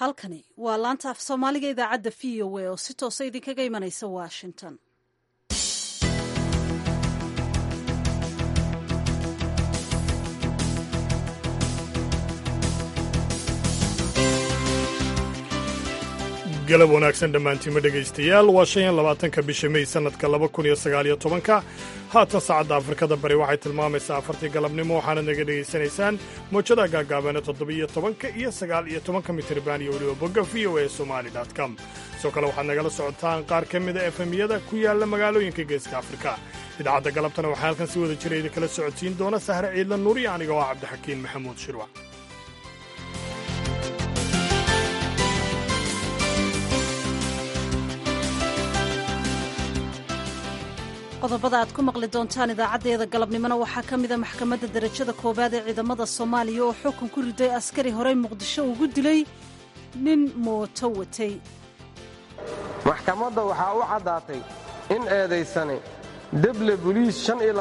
halkani waa laanta af soomaaliga idaacadda v o a oo si toosa idinkaga imanaysa washington galab wanaagsan dhammaantiima dhegaystayaal waa shan iyo labaatanka bisha mey sannadka laba kun iyo sagaaliyo tobanka haatan saacadda afrikada bari waxay tilmaamaysaa afartii galabnimo waxaana naga dhegaysanaysaan moojada gaagaabaana toddobiyo tobanka iyo sagaal iyo tobanka mitirban iyo weliba bogga v o a somali com sidoo kale waxaad nagala socotaan qaar ka mida efemyada ku yaalla magaalooyinka geeska afrika idaacadda galabtana waxaa halkan si wada jira idinkala socodsiin doona sahre ciidla nuur iyo aniga oo ah cabdixakiin maxamuud shirwac qodobada aad ku maqli doontaan idaacaddeeda galabnimona waxaa ka mida maxkamadda darajada koowaad ee ciidamada soomaaliya oo xukun ku riday askari horey muqdisho ugu dilay nin mooto watay maxkamadda waxaa u caddaatay in eedaysane deble buliis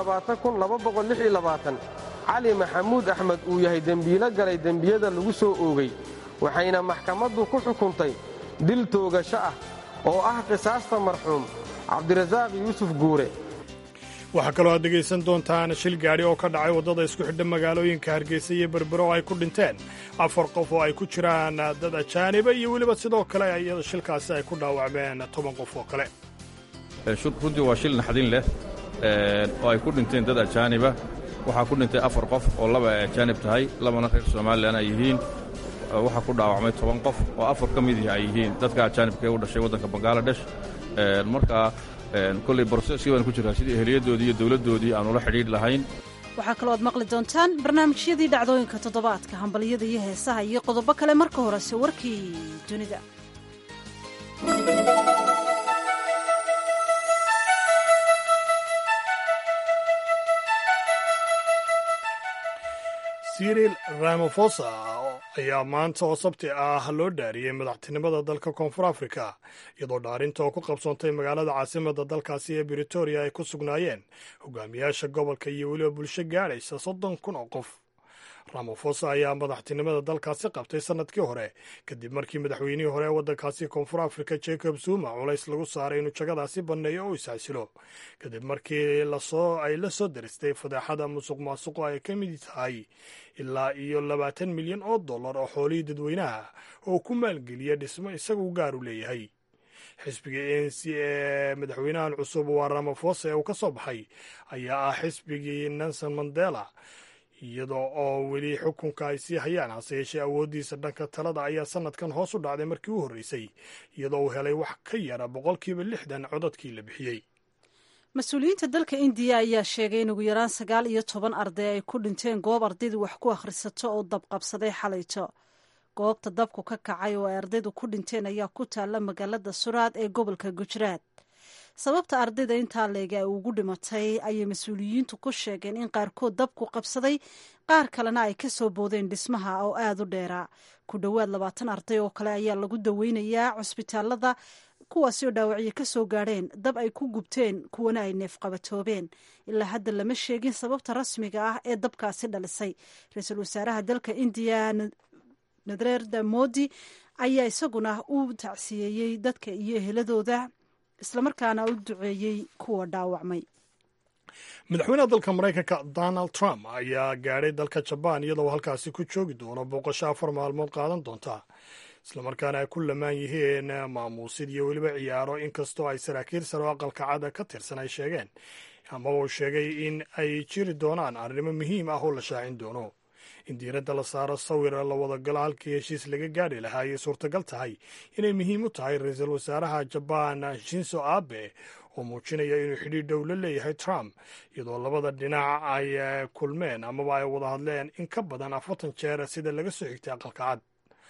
cali maxamuud axmed uu yahay dembiilo galay dembiyada lagu soo oogay waxayna maxkamaddu ku xukuntay dil toogasho ah oo ah qisaasta marxuum cabdirasaaq yuusuf guure waxaa kaloo aad dhegaysan doontaan shil gaadhi oo ka dhacay waddada isku xidha magaalooyinka hargeysa iyo berbero oo ay ku dhinteen afar qof oo ay ku jiraan dad ajaaniba iyo weliba sidoo kale iyada shilkaasi ay ku dhaawacmeen toban qof oo kale runtii waa shil naxdin leh oo ay ku dhinteen dad ajaaniba waxaa ku dhintay afar qof oo laba ay ajaanib tahay labana reer somalilan ay yihiin waxaa ku dhaawacmay toban qof oo afar ka mid ay yihiin dadka ajaanibka ee u dhashay waddanka bangaladesh markaa koley broseskii baan ku jiraa sidii eheliyadoodii iyo dowladdoodii aan ula xidhiidh lahayn waxaa kaloo aad maqli doontaan barnaamijyadii dhacdooyinka toddobaadka hambalyada iyo heesaha iyo qodobo kale marka horese warkii dunida siril ramafosa ayaa maanta oo sabti ah loo dhaariyey madaxtinimada dalka koonfur afrika iyadoo dhaarinta oo ku qabsoontay magaalada caasimada dalkaasi ee britoria ay ku sugnaayeen hogaamiyaasha gobolka iyo weliba bulsho gaadhaysa soddon kun oo qof ramafosa ayaa madaxtinimada dalkaasi qabtay sannadkii hore kadib markii madaxweynihii hore ee waddankaasi koonfur afrika jacob zuma culays lagu saaray inuu jagadaasi banneeyo oo isxasilo kadib markii ay la soo daristay fadeexada musuq maasuqo ay ka mid tahay ilaa iyo labaatan milyan oo dollar oo xoolihii dadweynaha oo ku maalgeliya dhismo isagu gaar u leeyahay xisbiga a n c ee madaxweynahan cusub waa ramafosa ee uu ka soo baxay ayaa ah xisbigii nelson mandela iyadoo oo weli xukunka ay sii hayaan hase yeeshee awooddiisa dhanka talada ayaa sannadkan hoos u dhacday markii u horreysay iyadoo uu helay wax ka yara boqolkiiba lixdan codadkii la bixiyey mas-uuliyiinta dalka indiya ayaa sheegay in ugu yaraan sagaal iyo toban arday ay ku dhinteen goob ardaydu wax ku akhrisato oo dabqabsaday xalayto goobta dabku ka kacay oo ay ardaydu ku dhinteen ayaa ku taalla magaalada suraad ee gobolka gujraad sababta ardayda intaa leega ay ugu dhimatay ayay mas-uuliyiintu ku sheegeen in qaarkood dabku qabsaday qaar kalena ay ka soo boodeen dhismaha oo aada u dheeraa ku dhowaad labaatan arday oo kale ayaa lagu daweynayaa cusbitaalada kuwaasi oo dhaawacyo ka soo gaadheen dab ay ku gubteen kuwana ay neefqabatoobeen ilaa hadda lama sheegin sababta rasmiga ah ee dabkaasi dhalisay ra-iisul wasaaraha dalka indiya narendra modi ayaa isaguna u tacsiyeeyey dadka iyo eheladooda islamarkaana u duceeyey kuwa dhaawacmay madaxweynaha dalka maraykanka donald trump ayaa gaadhay dalka jabaan iyadoo halkaasi ku joogi doono booqasho afar maalmood qaadan doonta islamarkaana ay ku lamaan yihiin maamuusid iyo weliba ciyaaro inkastoo ay saraakiil sare oo aqalka cada ka tirsan ay sheegeen amaba uu sheegay in ay jiri doonaan arrimo muhiim ah oo la shaacin doono in diiradda la saaro sawir la wadagalo halkii heshiis laga gaadhi lahaa ayay suurtagal tahay inay muhiim u tahay ra-iisul wasaaraha jabaan shinso abe oo muujinaya inuu xidhiir dhow la leeyahay trump iyadoo labada dhinac ay kulmeen amaba ay wada hadleen in ka badan afartan jeer sida laga soo xigtay aqalka cad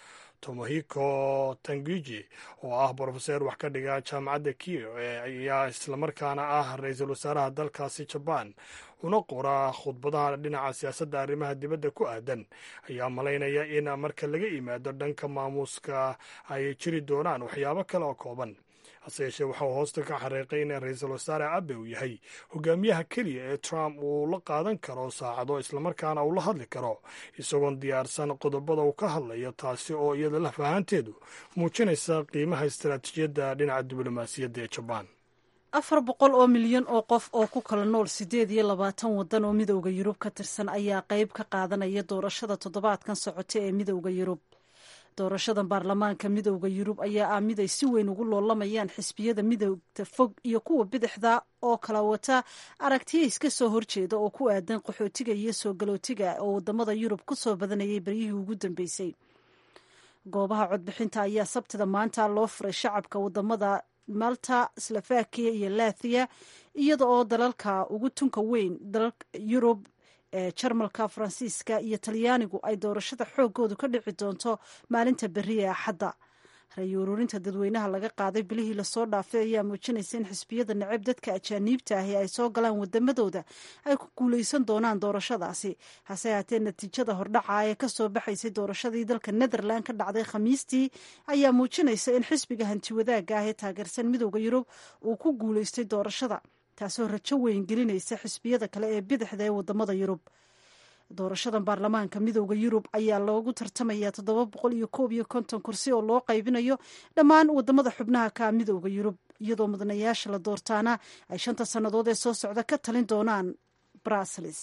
tomohiko tanguji oo ah brofeseer wax ka dhiga jaamacadda kiyo ayaa islamarkaana ah ra-iisul wasaaraha dalkaasi jabaan una qora khudbadaha dhinaca siyaasadda arrimaha dibadda ku aadan ayaa malaynaya in marka laga yimaado dhanka maamuuska ay jiri doonaan waxyaabo kale oo kooban hase yeeshee waxa uu hoosta ka xariiqay in ra-iisul wasaare abe uu yahay hogaamiyaha keliya ee trump uu la qaadan karo saacado islamarkaana uu la hadli karo isagoon diyaarsan qodobada uu ka hadlayo taasi oo iyada laf ahaanteedu muujinaysa qiimaha istaraatiijiyadda dhinaca diblomaasiyadda ee jabaan afar boqol oo milyan oo qof oo ku kala nool siddeed iyo labaatan waddan oo midowda yurub ka tirsan ayaa qayb ka qaadanaya doorashada toddobaadkan socota ee midowda yurub doorashadan baarlamaanka midowda yurub ayaa ah mid ay si weyn ugu loolamayaan xisbiyada midowda fog iyo kuwa bidixda oo kala wata aragtiya iska soo horjeeda oo ku aadan qaxootiga iyo soo galootiga oo wadamada yurub ku soo badanayay beryihii ugu dambeysay goobaha codbixinta ayaa sabtida maanta loo furay shacabka wadamada malta slovakia iyo lathiya iyada oo dalalka ugu tunka weyn dalalka yurub ee jarmalka faransiiska iyo talyaanigu ay doorashada xoogoodu ka dhici doonto maalinta beri ee axadda ra-yi ururinta dadweynaha laga qaaday bilihii lasoo dhaafay ayaa muujinaysa in xisbiyada necab dadka ajaaniibta ahi ay soo galaan wadamadooda ay ku guuleysan doonaan doorashadaasi hase haatee natiijada hordhaca ee kasoo baxaysay doorashadii dalka netherland ka dhacday khamiistii ayaa muujinaysa in xisbiga hantiwadaaga ah ee taageersan midowda yurub uu ku guuleystay doorashada taasoo rajo weyn gelinaysa xisbiyada kale ee bidixda ee wadamada yurub doorashadan baarlamaanka midowda yurub ayaa loogu tartamayaa toddoba boqol iyo koob iyo konton kursi oo loo qaybinayo dhammaan wadamada xubnaha ka midowda yurub iyadoo mudanayaasha la doortaana ay shanta sannadood ee soo socda ka talin doonaan bruseles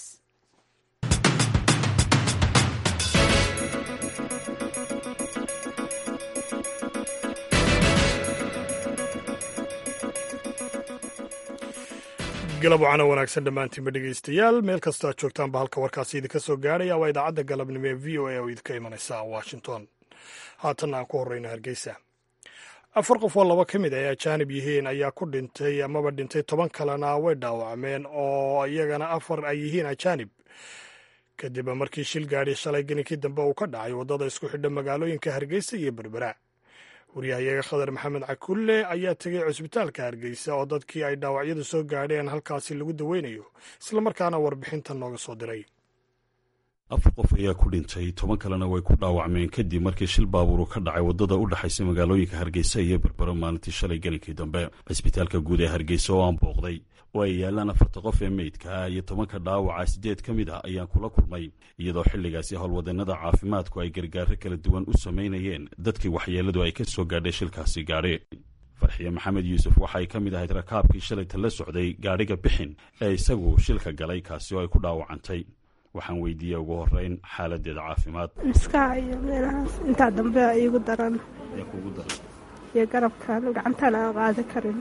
galab wacana wanaagsan dhammaantiinba dhegaystayaal meel kastoo aad joogtaanba halka warkaasi idinka soo gaarhaya waa idaacadda galabnimo ee v o a oo idinka imanaysa washington haatanna aan ku horreyno hargeysa afar qof oo laba ka mid ay ajaanib yihiin ayaa ku dhintay amaba dhintay toban kalena way dhaawacmeen oo iyagana afar ay yihiin ajaanib kadib markii shil gaadhi shalay geninkii dambe uu ka dhacay waddada isku xidha magaalooyinka hargeysa iyo berbera waryahayaga khadar maxamed cakulle ayaa tegay cusbitaalka hargeysa oo dadkii ay dhaawacyadu soo gaadheen halkaasi lagu daweynayo islamarkaana warbixinta nooga soo diray afar qof ayaa ku dhintay toban kalena way ku dhaawacmeen kadib markii shil baabuuru ka dhacay waddada u dhexaysa magaalooyinka hargeysa iyo berbero maalintii shalay gelinkii dambe cisbitaalka guud ee hargeysa oo aan booqday oo ay yaalaan afarta qof ee meydka iyo tobanka dhaawaca siddeed ka mid ah ayaan kula kulmay iyadoo xilligaasi howlwadeenada caafimaadku ay gargaaro kala duwan u samaynayeen dadkii waxyeelladu ay ka soo gaadhay shilkaasi gaadhi farxiye maxamed yuusuf waxay ka mid ahayd rakaabkii shalayta la socday gaadhiga bixin ee isagu shilka galay kaasi oo ay ku dhaawacantay waxaan weydiiyey ugu horeyn xaaladeeda caafimaad maskaxa iyo meelahaas intaa dambe iigu daran kugu daran iyo garabkan gacantaan aan qaadi karin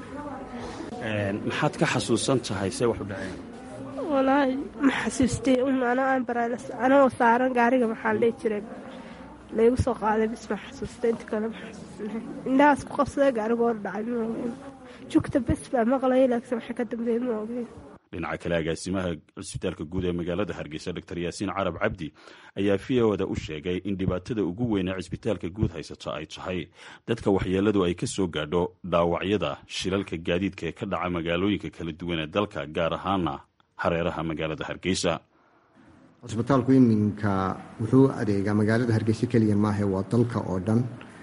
maxaad ka xasuusan tahay see wax u dhaceen walaahi ma xasuustay anoo aan baraalas anoo saaran gaariga maxaa la dhihi jiray laygu soo qaaday bis ma xasuustay inta kale ma xasuusnahay indhahaas ku qabsada gaarigoo dhacay ma ogeyn jugta bes baa maqlaya laakiin waxa ka dambeeya ma ogeyn dhinaca kale agaasimaha cisbitaalka guud ee magaalada hargeysa dor yaasiin carab cabdi ayaa v oda u sheegay in dhibaatada ugu weyn ee cisbitaalka guud haysato ay tahay dadka waxyeelladu ay ka soo gaadho dhaawacyada shilalka gaadiidka ee ka dhaca magaalooyinka kala duwan ee dalka gaar ahaana hareeraha magaalada hargeysa cusbitaalku iminka wuxuu adeegaa magaalada hargeysa keliya maahe waa dalka oo dhan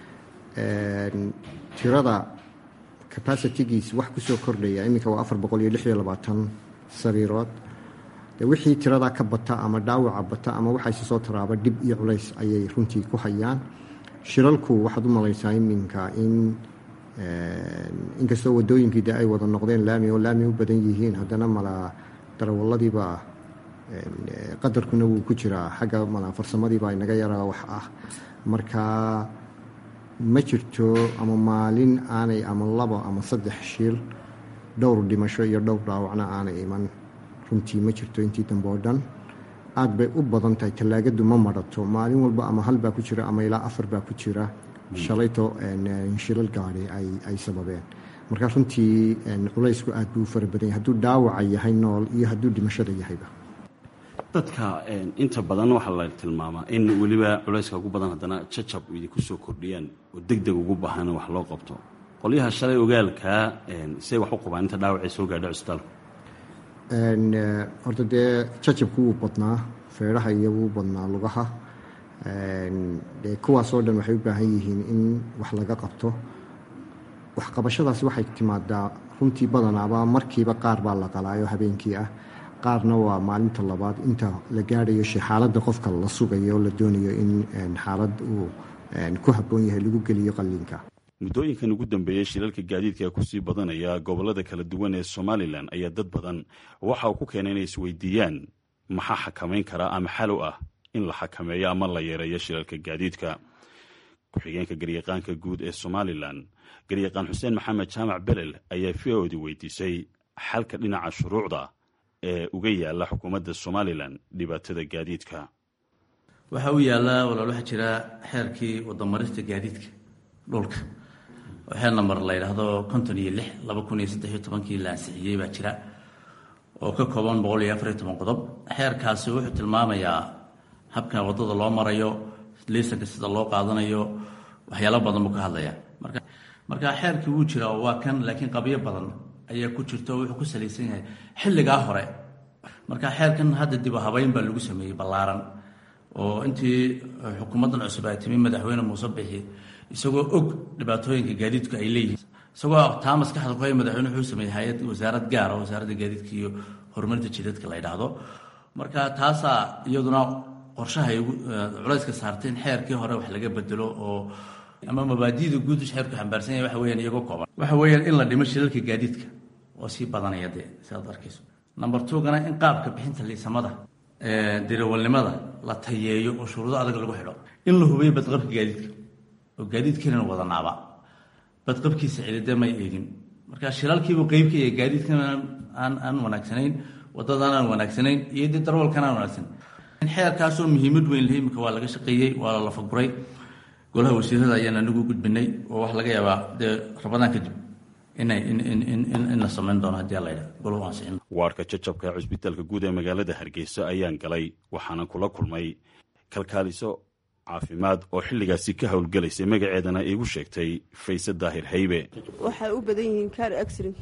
tirada capacitigiis wax kusoo kordhaya iminka waa afar boqol iyo lix iyo labaatan sariirood de wixii tiradaa ka bata ama dhaawaca bata ama waxayse soo taraaba dhib iyo culays ayay runtii ku hayaan shilalku waxaad u malaysaa iminka in inkastoo wadooyinkii de ay wada noqdeen laami oo laami u badan yihiin haddana mala darawaladiiba qadarkuna wuu ku jiraa xagga mala farsamadiiba inaga yaraa wax ah marka ma jirto ama maalin aanay ama labo ama saddex shil dhowr dhimasho iyo dhowr dhaawacna aanay iman runtii ma jirto intii dambe oo dhan aad bay u badan tahay tallaagadu ma marato maalin walba ama hal baa ku jira ama ilaa afar baa ku jira shalayto shilal gaadi ay sababeen marka runtii culaysku aad buu u fara badan yahay hadduu dhaawaca yahay nool iyo hadduu dhimashada yahayba dadka inta badan waxaa la tilmaamaa in weliba culayska ugu badan haddana jajab idinku soo kordhiyaan oo deg deg ugu baahan in wax loo qabto qolyaha shalay ogaalkaa say wax u qabaan inta dhaawacay soo gaadho cisbitaalku horta dee jajabku wuu badnaa feedhaha iyo wuu badnaa lugaha dee kuwaasoo dhan waxay u baahan yihiin in wax laga qabto waxqabashadaas waxay timaadaa runtii badanaaba markiiba qaar baa la qalaayo habeenkii ah qaarna waa maalinta labaad inta la gaadhayo xaaladda qofka la sugayo oo la doonayo in xaalad uu ku habboon yahay lagu geliyo qalliinka muddooyinkan ugu dambeeyey shilalka gaadiidka kusii badanaya gobollada kala duwan ee somalilan ayaa dad badan waxa uu ku keenay inay isweydiiyaan maxaa xakamayn karaa ama xal u ah in la xakameeyo ama la yareeyo shilalka gaadiidka ku-xigeenka garyaqaanka guud ee somalilan garyaqaan xuseen maxamed jaamac belel ayaa v o di weydiisay xalka dhinaca shuruucda ee uga yaala xukuumadda somalilan dhibaatada gaadiidka waxaa u yaallaa walaal waxaa jira xeerkii wadamarista gaadiidka dhulka oo xeer namber la yidhaahdo konton iyo lix laba kun iyo saddex iyo tobankii la ansixiyey baa jira oo ka kooban boqol iyo afar iyo toban qodob xeerkaasi wuxuu tilmaamayaa habka waddada loo marayo liisanka sida loo qaadanayo waxyaalo badan buu ka hadlayaa marka marka xeerkii wuu jiraa oo waa kan laakiin qabyo badan ayaa ku jirta oo wuxuu ku salaysan yahay xilligaa hore marka xeerkan hadda dib u habeyn baa lagu sameeyey ballaaran oo intii xukuumaddan cusub ay timi madaxweyne muuse bixi isagoo og dhibaatooyinka gaadiidku ay leeyihiin isagoo taa maskaxda ku hay madaxweyne wuxuu sameeyey hay-ad wasaarad gaara wasaaradda gaadiidka iyo horumarinta jidadka la yidhaahdo marka taasaa iyaduna qorshaha ay culayska saartay in xeerkii hore wax laga bedelo oo ama mabaadiida guud xeerku xambaarsan yahay waxa weyaan iyagoo kooban waxa weeyaan in la dhimo shilalka gaadiidka oo sii badanaya dee sidaad arkayso number two-gana in qaabka bixinta liisamada dirawalnimada la tayeeyo oo shuruudo adag lagu xidho in la hubiyo badqabka gaadiidka oo gaadiidkiinan wadanaaba badqabkiisa cilide may eegin marka shilalkiibuu qeyb ka yahay gaadiidkan aan aan wanaagsanayn waddadan aan wanaagsanayn iyo dee darwalkan aan wanaagsanayn xeerkaasoo muhiimad weyn leh imika waa laga shaqeeyey waa la lafaguray golaha wasiirada ayaan anigu gudbinay oo wax laga yaabaa dee rabadaan kadib inay in la samayn doono haddii aladha golahu ansixin waarka jajabka cusbitaalka guud ee magaalada hargeysa ayaan galay waxaana kula kulmay kalkaaliso caafimaad oo xilligaasi ka howlgelaysay magaceedana iigu sheegtay fayse daahir haybe waxay u badan yihiin kaar accident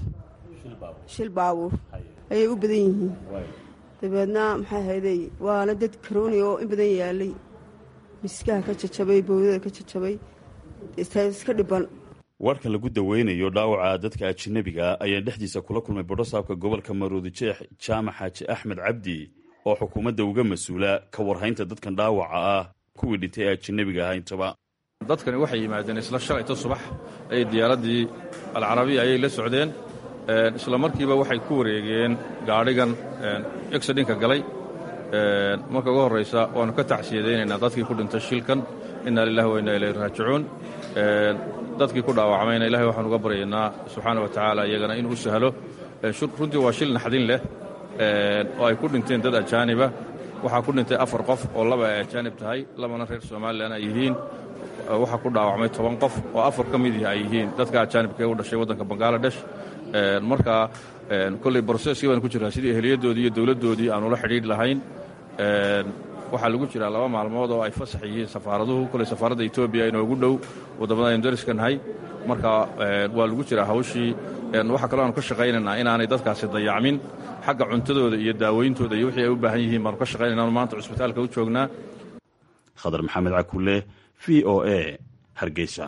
shil baabuur ayay u badan yihiin dabeedna maxay hayday waana dad karooni oo in badan yaalay miskaha ka jajabay bowdada ka jajabay iska dhiban warka lagu daweynayo dhaawaca dadka ajinabiga ayaa dhexdiisa kula kulmay bodhosaabka gobolka maroodi jeex jaamac xaaji axmed cabdi oo xukuumadda uga mas-uula ka warhaynta dadkan dhaawaca ah kuwii dhintay ee ajinabiga ahaa intaba dadkani waxay yimaadeen isla shalayto subax ayay diyaaraddii alcarabiya ayay la socdeen isla markiiba waxay ku wareegeen gaadhigan exidinka galay marka ugu horraysa waannu ka tacsiyadaynaynaa dadkii ku dhintay shilkan inna lilahi wa inna ilayhi raajicuun dadkii ku dhaawacmayna ilahay waxaan uga baryaynaa subxaana wa tacaala iyagana inuu u sahlo runtii waa shil naxdin leh oo ay ku dhinteen dad ajaaniba waxaa ku dhintay afar qof oo laba ay ajaanib tahay labana reer somalilan ay yihiin waxaa ku dhaawacmay toban qof oo afar ka midii ay yihiin dadka ajaanibka ee u dhashay waddanka bangaladesh marka kolley broseskii baan ku jiraa sidii ehliyaddoodii iyo dowladdoodii aan ula xidhiidh lahayn waxaa lagu jiraa laba maalmood oo ay fasax yihiin safaaraduhu koley safaaradda etoobiya inoogu dhow waddamada aynu dariska nahay marka waa lagu jiraa hawshii waxaa kaloo aanu ka shaqaynaynaa inaanay dadkaasi dayacmin xagga cuntadooda iyo daaweyntooda iyo wixii ay u baahan yihiin baanu ka shaqaynaynaanu maanta cusbitaalka u joognaa khadar maxamed cakulle v o a hargeysa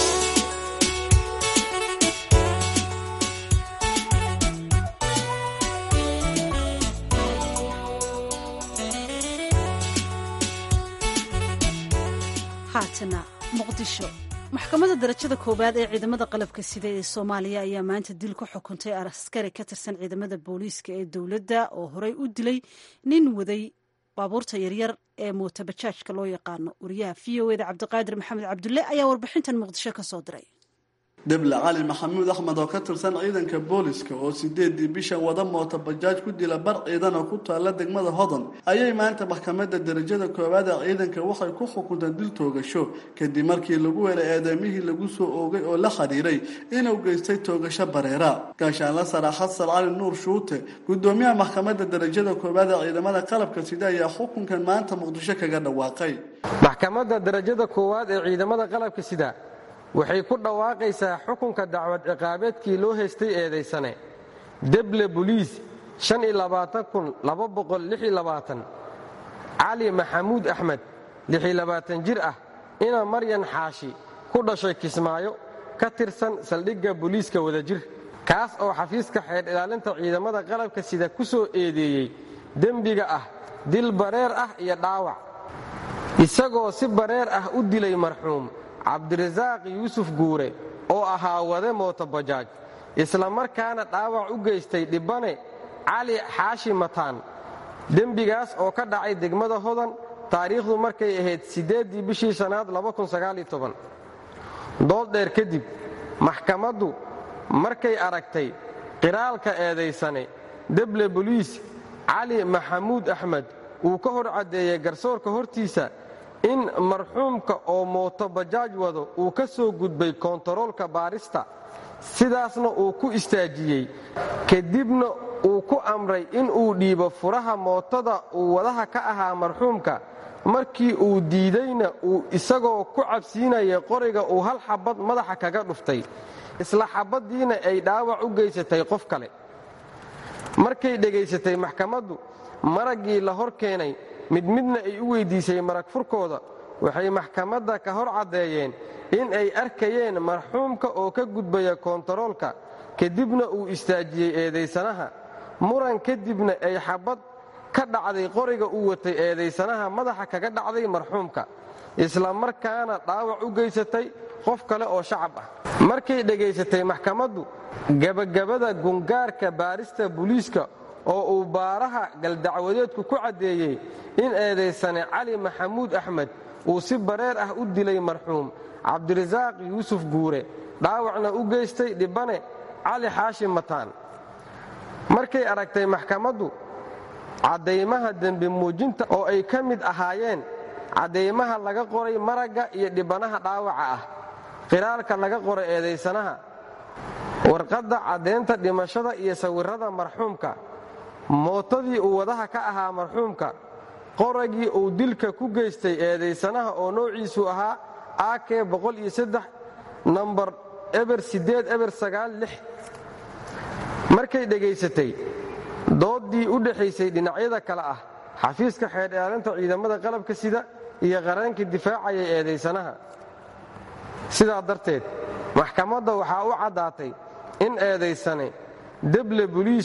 haatana muqdisho maxkamadda darajada koowaad ee ciidamada qalabka sida ee soomaaliya ayaa maanta dil ku xukuntay askari ka tirsan ciidamada booliiska ee dowladda oo horey u dilay nin waday baabuurta yaryar ee mootabajaajka loo yaqaano wariyaha v o eda cabdiqaadir maxamed cabdulle ayaa warbixintan muqdisho ka soo diray deble cali maxamuud axmed oo ka tirsan ciidanka booliska oo sideedii bishan wada moota bajaaj ku dila bar ciidan oo ku taalla degmada hodan ayay maanta maxkamadda darajada koowaad ee ciidanka waxay ku xukunteen dil toogasho kadib markii lagu helay eedeymihii lagu soo oogay oo la xidhiiray inuu geystay toogasho bareera gaashaanla sara xasan cali nuur shuute gudoomiyaha maxkamadda darajada koowaad ee ciidamada qalabka sida ayaa xukunkan maanta muqdisho kaga dhawaaqay maxkamadda darajada koowaad ee ciidamada qalabka sida waxay ku dhawaaqaysaa xukunka dacwad ciqaabeedkii loo haystay eedaysane deble boliis cali maxamuud axmed jir ah ina maryan xaashi ku dhashay kismaayo ka tirsan saldhigga booliiska wadajir kaas oo xafiiska xeer ilaalinta ciidamada qalabka sida ku soo eedeeyey dembiga ah dil bareer ah iyo dhaawac isagoo si bareer ah u dilay marxuum cabdirasaaq yuusuf guure oo ahaa wade mootobajaaj isla markaana dhaawac u geystay dhibbane cali xaashi mataan dembigaas oo ka dhacay degmada hodan taariikhdu markay ahayd siddeeddii bishii sannaad dood dheer kadib maxkamaddu markay aragtay qiraalka eedaysane deble boliis cali maxamuud axmed uu ka hor caddeeyey garsoorka hortiisa in marxuumka oo mootobajaaj wado uu ka soo gudbay koontaroolka baarista sidaasna uu ku istaajiyey kadibna uu ku amray in uu dhiibo furaha mootada uu wadaha ka ahaa marxuumka markii uu diidayna uu isagoo ku cabsiinaya qoriga uu hal xabad madaxa kaga dhuftay isla xabaddiina ay dhaawac u geysatay qof kale markay dhegaysatay maxkamaddu maraggii la hor keenay mid midna ay u weyddiisay marag furkooda waxay maxkamadda ka hor caddeeyeen in ay arkayeen marxuumka oo ka gudbaya koontaroolka kadibna uu istaajiyey eedaysanaha muran kadibna ay xabad ka dhacday qoriga uu watay eedaysanaha madaxa kaga dhacday marxuumka isla markaana dhaawac u geysatay qof kale oo shacab ah markay dhegaysatay maxkamaddu gebagabada gungaarka baarista buliiska oo uu baaraha galdacwadeedku ku caddeeyey in eedaysane cali maxamuud axmed uu si bareer ah u dilay marxuum cabdirasaaq yuusuf guure dhaawacna u geystay dhibbane cali xaashi mataan markay aragtay maxkamaddu caddaymaha dembi muujinta oo ay ka mid ahaayeen caddaymaha laga qoray maragga iyo dhibbanaha dhaawaca ah qiraalka laga qoray eedaysanaha warqadda caddaynta dhimashada iyo sawirrada marxuumka mootadii uu wadaha ka ahaa marxuumka qoragii uu dilka ku geystay eedaysanaha oo noociisu ahaa ak nambar eber eber markay dhegaysatay dooddii u dhexaysay dhinacyada kale ah xafiiska xeer ilaalinta ciidamada qalabka sida iyo qareenka difaacaya eedaysanaha sidaa darteed maxkamadda waxaa u caddaatay in eedaysane deble boliis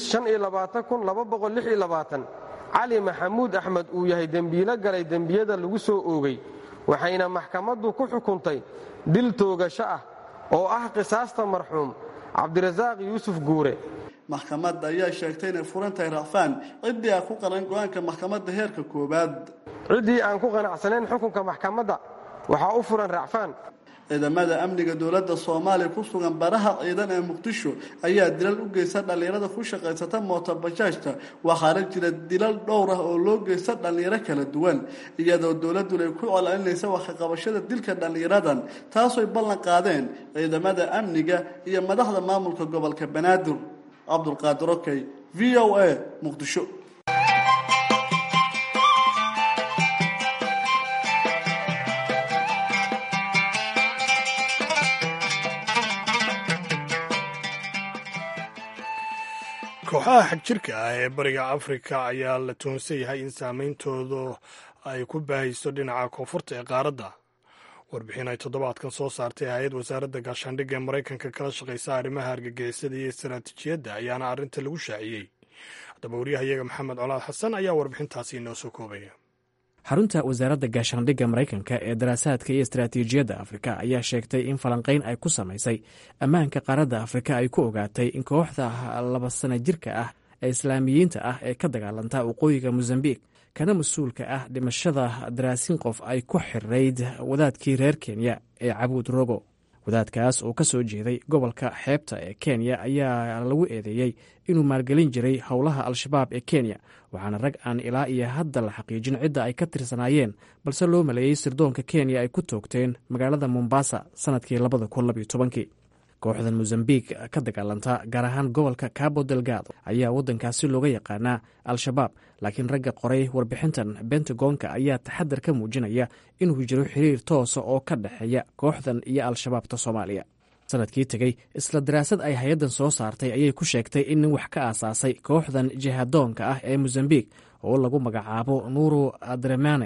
cali maxamuud axmed uu yahay dembiilo galay dembiyada lagu soo oogay waxayna maxkamaddu ku xukuntay dil toogasho ah oo ah qisaasta marxuum cabdirasaaq yuusuf guure maxkamadda ayaa sheegtay inay furan tahay racfaan ciddii aan ku qaran go-aanka maxkamadda heerka koowaad ciddii aan ku qanacsanayn xukunka maxkamadda waxaa u furan racfaan ciidamada amniga dowladda soomaaliya ku sugan baraha ciidan ee muqdisho ayaa dilal u geysta dhallinyarada ku shaqaysata mootobajaajta waxaana jira dilal dhowr ah oo loo geysta dhallinyaro kala duwan iyadoo dowladduna ay ku colcelinaysa waxkaqabashada dilka dhallinyaradan taasoy ballan qaadeen ciidamada amniga iyo madaxda maamulka gobolka banaadir cabdulqaadir okey v o a muqdisho kooxaha xagjirka ah ee bariga afrika ayaa la toonsan yahay in saameyntoodu ay ku baahayso dhinaca koonfurta ee qaaradda warbixin ay toddobaadkan soo saartay hay-ad wasaaradda gaashaandhigga ee maraykanka kala shaqaysa arrimaha argagixisada iyo istaraatiijiyadda ayaana arrinta lagu shaaciyey haddaba waryahayaga maxamed colaad xasan ayaa warbixintaasi inoo soo koobaya xarunta wasaaradda gaashaandhigga maraykanka ee daraasaadka iyo istaraatiijiyadda afrika ayaa sheegtay in falanqayn ay ku samaysay ammaanka qaaradda afrika ay ku ogaatay in kooxda laba sana jirka ah ee islaamiyiinta ah ee ka dagaalanta waqooyiga mosambik kana mas-uulka ah dhimashada daraasin qof ay ku xirayd wadaadkii reer kenya ee cabuud rogo wadaadkaas oo ka soo jeeday gobolka xeebta ee kenya ayaa lagu eedeeyey inuu maalgelin jiray howlaha al-shabaab ee kenya waxaana rag aan ilaa iyo hadda la xaqiijin cidda ay ka tirsanaayeen balse loo maleeyey sirdoonka kenya ay ku toogteen magaalada mombasa sannadkii labada kun labyo tobankii kooxdan mosambik ka dagaalanta gaar ahaan gobolka cabo delgado ayaa waddankaasi looga yaqaanaa al-shabaab laakiin ragga qoray warbixintan bentagonka ayaa taxadar ka muujinaya inuu jiro xiriir toosa oo ka dhexeeya kooxdan iyo al-shabaabta soomaaliya sanadkii tegey isla daraasad ay hay-addan soo saartay ayay ku sheegtay in nin wax ka aasaasay kooxdan jihadoonka ah ee mosambik oo lagu magacaabo nuuru adremane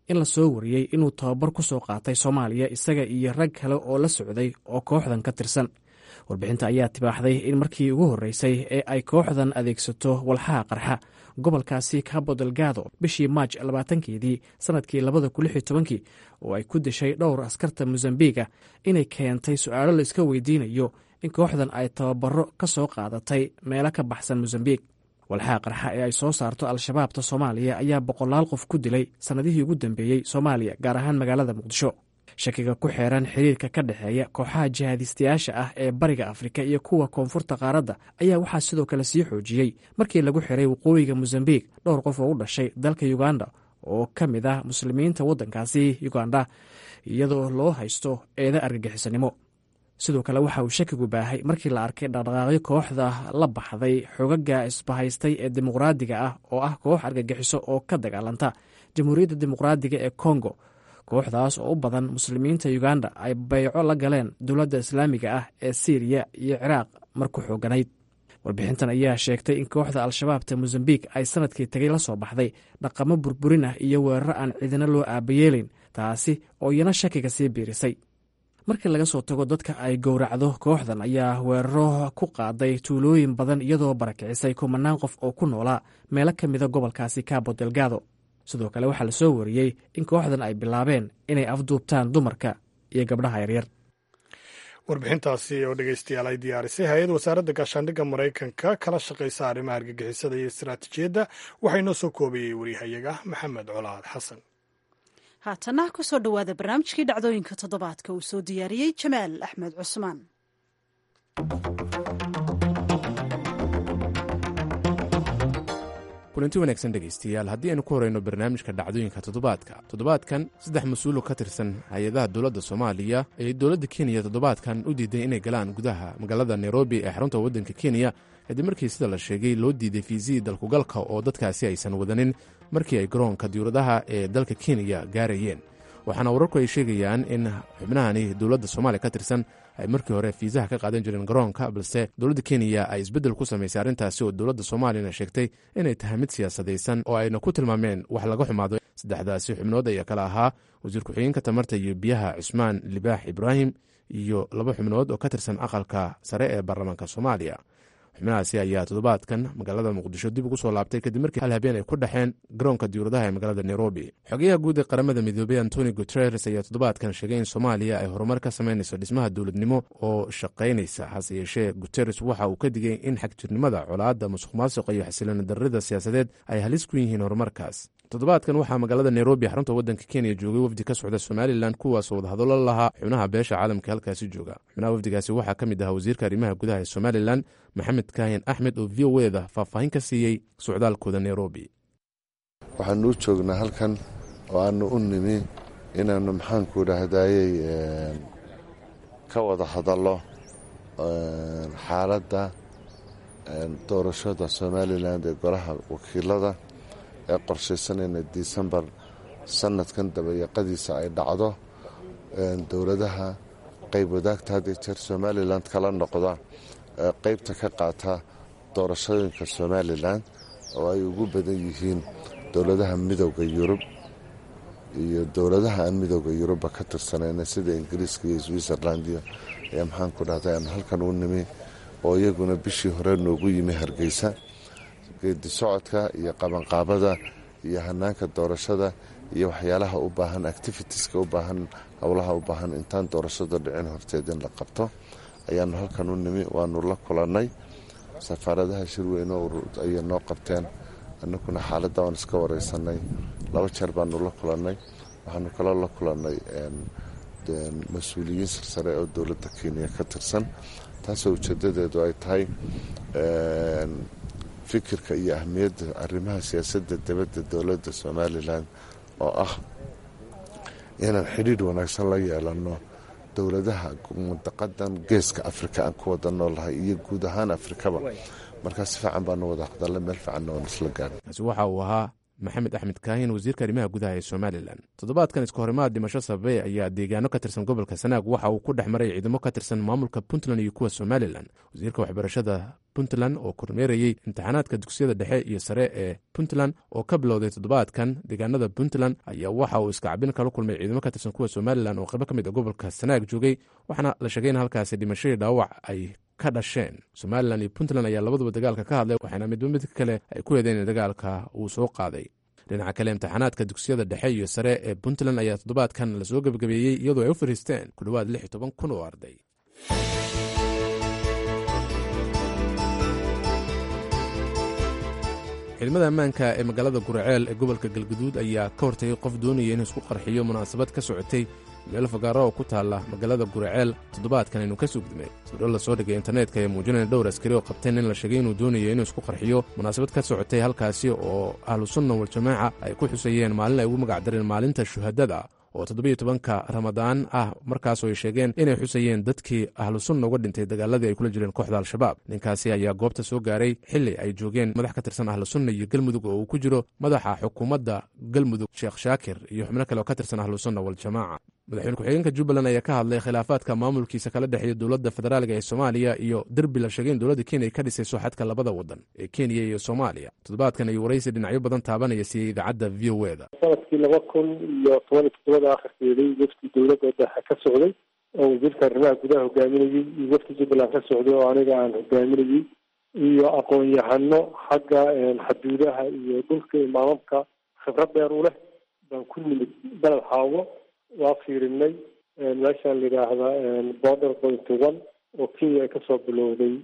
in la soo wariyey inuu tababar ku soo qaatay soomaaliya isaga iyo rag kale oo la socday oo kooxdan ka tirsan warbixinta ayaa tibaaxday in markii ugu horreysay ee ay kooxdan adeegsato walxaha qarxa gobolkaasi cabo delgado bishii maaj labaatankeedii sannadkii labada kun lix iyo tobankii oo ay ku dishay dhowr askarta mosambiga inay keentay su-aalo la iska weydiinayo in kooxdan ay tababaro ka soo qaadatay meelo ka baxsan mosambik walxaha qarxa ee ay soo saarto al-shabaabta soomaaliya ayaa boqolaal qof ku dilay sannadihii ugu dambeeyey soomaaliya gaar ahaan magaalada muqdisho shakiga ku xeeran xiriirka ka dhexeeya kooxaha jihaadistayaasha ah ee bariga afrika iyo kuwa koonfurta qaaradda ayaa waxaa sidoo kale sii xoojiyey markii lagu xiray waqooyiga mosambik dhowr qof oo u dhashay dalka uganda oo ka mid ah muslimiinta waddankaasi uganda iyadoo loo haysto eeda argagixisanimo sidoo kale waxa uu shakigu baahay markii la arkay dhaqdhaqaaqyo kooxda la baxday xogaga isbahaystay ee dimuqraadiga ah oo ah koox argagixiso oo ka dagaalanta jamhuuriyadda dimuqraadiga ee kongo kooxdaas oo u badan muslimiinta uganda ay bayco la galeen dowladda islaamiga ah ee siiriya iyo ciraaq mar ku xooganayd warbixintan ayaa sheegtay in kooxda al-shabaabta mosambik ay sanadkii tagay la soo baxday dhaqamo burburin ah iyo weeraro aan cidina loo aabayeelayn taasi oo iyana shakiga sii biirisay markii laga soo tago dadka ay gowracdo kooxdan ayaa weeraro ku qaaday tuulooyin badan iyadoo barakicisay kumanaan qof oo ku noolaa meelo ka mida gobolkaasi cabo delgado sidoo kale waxaa la soo wariyey in kooxdan ay bilaabeen inay afduubtaan dumarka iyo gabdhaha yaryar warbixintaasi oo dhegeystayaal ay diyaarisay hay-ad wasaaradda gaashaandhigga maraykanka kala shaqaysa arrimaha argagixisada iyo istaraatiijiyadda waxaa inoo soo koobayey waryahayaga maxamed colaad xasan haatana ku soo dhowaada barnaamijkii dhacdooyinka toddobaadka uu soo diyaariyey jamaal axmed cusmaan kulanti wanaagsan dhegaystayaal haddii aynu ku horeyno barnaamijka dhacdooyinka toddobaadka toddobaadkan saddex mas-uul oo ka tirsan hay-adaha dowladda soomaaliya ayay dowladda kenya toddobaadkan u diiday inay galaan gudaha magaalada nairobi ee xarunta waddanka kenya kadib markii sida la sheegay loo diiday fiisihii dalkugalka oo dadkaasi aysan wadanin markii ay garoonka diyuuradaha ee dalka kenya gaarayeen waxaana wararku ay sheegayaan in xubnahani dowladda soomaaliya ka tirsan ay markii hore fiisaha ka qaadan jireen garoonka balse dowladda kenya ay isbeddel ku samaysay arrintaasi oo dowladda soomaaliyana sheegtay inay tahay mid siyaasadaysan oo ayna ku tilmaameen wax laga xumaado saddexdaasi xubnood ayaa kale ahaa wasiir ku-xigeenka tamarta iyo biyaha cusmaan libaax ibraahim iyo laba xubnood oo ka tirsan aqalka sare ee baarlamaanka soomaaliya xubnahaasi ayaa toddobaadkan magaalada muqdisho dib ugu soo laabtay kadib markii hal habeen ay ku dhexeen garoonka diyuuradaha ee magaalada nairobi xogayaha guud ee qaramada midoobey antoni guteres ayaa toddobaadkan sheegay in soomaaliya ay horumar ka samaynayso dhismaha dowladnimo oo shaqaynaysa hase yeeshee guteres waxa uu ka digay in xagjirnimada colaadda musuq maasuqa iyo xasilooni darrida siyaasadeed ay halis ku yihiin horumarkaas toddobaadkan waxaa magaalada nairobi xarunta waddanka kenya joogay wafdi ka socda somalilan kuwaasoo wadahadallo lahaa xubnaha beesha caalamka halkaasi jooga xubnaha wafdigaasi waxaa ka mid ahaa wasiirka arrimaha gudaha ee somalilan maxamed kaahin axmed oo v o eda faahfaahin ka siiyey socdaalkooda nairobi waxaanu u joognaa halkan oo aanu u nimi inaannu maxaanku idhaahdayey ka wada hadallo xaaladda doorashada somalilan ee golaha wakiilada ee qorshaysanayna disembar sanadkan dabayaqadiisa ay dhacdo dowladaha qayb wadaagta hadii jeer somalilan kala noqda qaybta ka qaata doorashooyinka somalilan oo ay ugu badan yihiin dowladaha midooda yurub iyo dowladaha aan midooda yurubba ka tirsanayna sida ingiriiska iyo switzerland iyo ayaa maxaanku dhahday aan halkan u nimi oo iyaguna bishii hore noogu yimi hargeysa geedi socodka iyo qabanqaabada iyo hanaanka doorashada iyo waxyaalaha u baahan activitieska u baahan howlaha u baahan intaan doorashada dhicin horteed in la qabto ayaanu halkan u nimi waanu la kulannay safaaradaha shirweyne ayay noo qabteen annaguna xaaladda waan iska wareysanay laba jeer baanu la kulannay waxaanu kaloo la kulannay mas-uuliyiin sarsare oo dowladda kenya ka tirsan taasoo ujeedadeedu ay tahay fikirka iyo ahmiyadda arrimaha siyaasadda dibadda dowladda somalilan oo ah inaan xidhiidh wanaagsan la yeelanno dowladaha mundaqadan geeska afrika aan ku wada noolnahay iyo guud ahaan afrikaba markaa si fiican baanu wada hadalla meel fiicanna waan isla gaarnay kaasi waxa uu ahaa maxamed axmed kaahin wasiirka arrimaha gudaha ee somalilan toddobaadkan iska horimaad dhimasho sababey ayaa deegaano ka tirsan gobolka sanaag waxa uu ku dhex maray ciidamo ka tirsan maamulka puntland iyo kuwa somalilan wasiirka waxbarashada puntland oo kormeerayey imtixaanaadka dugsiyada dhexe iyo sare ee puntland oo ka bilowday toddobaadkan deegaanada puntland ayaa waxa uu iskacabin kala kulmay ciidamo ka tirsan kuwa somalilan oo qaybo ka mid a gobolka sanaag joogay waxaana la sheegay in halkaasi dhimashadii dhaawac ay ka dhasheen somalilan iyo puntland ayaa labaduba dagaalka ka hadlay waxaana midba mid kale ay ku hedeen in dagaalka uu soo qaaday dhinaca kale imtixaanaadka dugsiyada dhexe iyo sare ee puntland ayaa toddobaadkan lasoo gebagabeeyey iyadoo ay u fariisteen ku dhowaad lix iyo toban kun oo arday ciidamada ammaanka ee magaalada guraceel ee gobolka galguduud ayaa ka hortagay qof doonaya inuu isku qarxiyo munaasabad ka socotay meel fagaaro oo ku taalla magaalada guraceel toddobaadkan inuu ka sugdimay sawiro lasoo dhigay internetka ee muujinaya dhowr askari oo qabteen in la sheegay inuu doonayo inuu isku qarxiyo munaasabad ka socotay halkaasi oo ahlu sunna waljamaaca ay ku xusayeen maalin ay ugu magacdareen maalinta shuhadada oo toddobiyo tobanka ramadaan ah markaasoo ay sheegeen inay xusayeen dadkii ahlu sunna uga dhintay dagaaladii ay kula jireen kooxda al-shabaab ninkaasi ayaa goobta soo gaaray xili ay joogeen madax ka tirsan ahlu sunna iyo galmudug oo uu ku jiro madaxa xukuumadda galmudug sheekh shaakir iyo xubno kale oo ka tirsan ahlu sunna waljamaaca madaxweyne ku-xigeenka jubbaland ayaa ka hadlay khilaafaadka maamulkiisa kala dhexeeya dowladda federaalga ee soomaaliya iyo derbi la sheegay in dowladda kenya ay ka dhisayso xadka labada wadan ee kenya iyo soomaaliya toddobaadkan ayuu waraysi dhinacyo badan taabanaya siiyey idaacadda v o e da sanadkii laba kun iyo toban iyo toddobada akhirkeedii wafdi dowladda dhexe ka socday oo wasiirka arrimaha gudaha hogaaminayey iyo wafdi jubbaland ka socday oo aniga aan hogaaminayey iyo aqoon-yahano xagga xaduudaha iyo dhulka imaamamka khibrad dheer u leh baan ku nimid beled xaawo waa fiirinay meeshaan la yidhaahda border point one oo kenya ay kasoo bilowday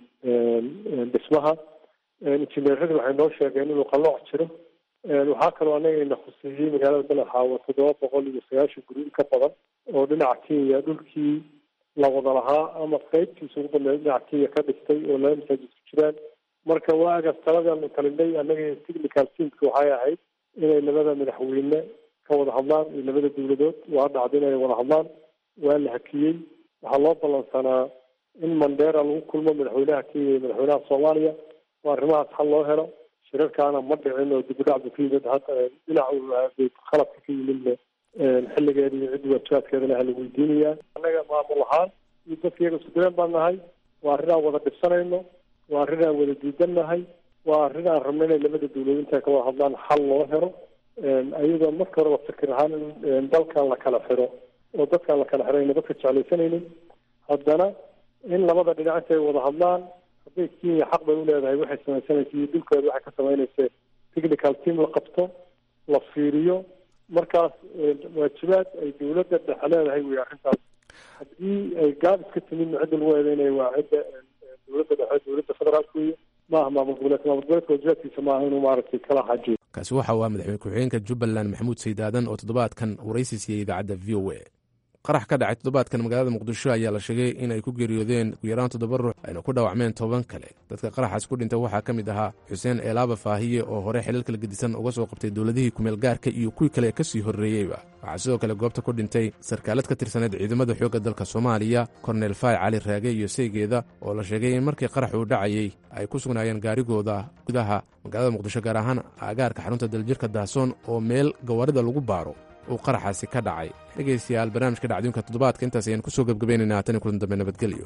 dhismaha injineeradu waxay noo sheegeen inuu qalooc jiro waxaa kaloo anaga ina khuseeyey magaalada beled xaawo toddoba boqol iyo sagaashan guri in ka badan oo dhinaca kenya dhulkii la wada lahaa ama qeybtiisa ugu badneed dhinaca kenya ka dhistay oo laba masaajid ku jiraan marka waagaas taladaanu talinay annaga technical teamka waxay ahayd inay labada madaxweyne ka wada hadlaan iyo labada dowladood waa dhacda inay wada hadlaan waa la hakiyey waxaa loo ballansanaa in mandera lagu kulmo madaxweynaha kenya iyo madaxweynaha soomaaliya oo arrimahaas xal loo helo shirarkaana ma dhicin oo dib u dhac bu ka yimid hadda dhinac khaladka ka yimidna xilligeeda iyo ciddi waajibaadkeedana ha la weydiinayaa annaga maamul ahaan iyo dadka iyaga isku direen baan nahay waa arrin aan wada dhibsanayno waa arrin aan wada diidan waa arrin aan rabno inay labada dowladood intay ka wada hadlaan xal loo helo ayadoo marka horeba fikir ahaan in dalkan la kala xiro oo dadkaan la kala xirayna dadka jeclaysanaynin haddana in labada dhinac intay wada hadlaan hadday kenya xaq bay uleedahay waxay samaysanaysa iyo dhulkeeda waxay ka samaynaysa technical team la qabto la fiiriyo markaas waajibaad ay dowladda dhexe leedahay wey arrintaas haddii ay gaab iska timidna cidda lagu eedeynaya waa cidda dowladda dhexe dowladda federaalka wey maaha maamul goboleedka maamul goboleedka waajibaadkiisa maaha inuu maaragtay kala xajiyo kaasi waxa uu ah madaxweyne ku-xigeenka jubbaland maxamuud sayd aadan oo toddobaadkan waraysi siiyey idaacadda v o a qarax ka dhacay toddobaadkan magaalada muqdisho ayaa la sheegay in ay ku geeriyoodeen ugu yaraan toddoba ruux ayna ku dhaawacmeen toban kale dadka qaraxaas ku dhintay waxaa ka mid ahaa xuseen eelaaba faahiye oo hore xilal kala gedisan uga soo qabtay dowladihii kumeel gaarka iyo kuwii kale ka sii horreeyeyba waxaa sidoo kale goobta ku dhintay sarkaalad ka tirsaneed ciidamada xoogga dalka soomaaliya korneel faay cali raage iyo seygeeda oo la sheegay in markii qarax uu dhacayey ay ku sugnaayeen gaarigooda gudaha magaalada muqdisho gaar ahaan aagaarka xarunta daljirka dahsoon oo meel gawaarida lagu baaro uu qaraxaasi ka dhacay dhegaystayaal barnaamijka dhacdooyinka toddobaadka intaas ayaan ku soo gebgabaynaynaa tani kulan dambe nabadgelyo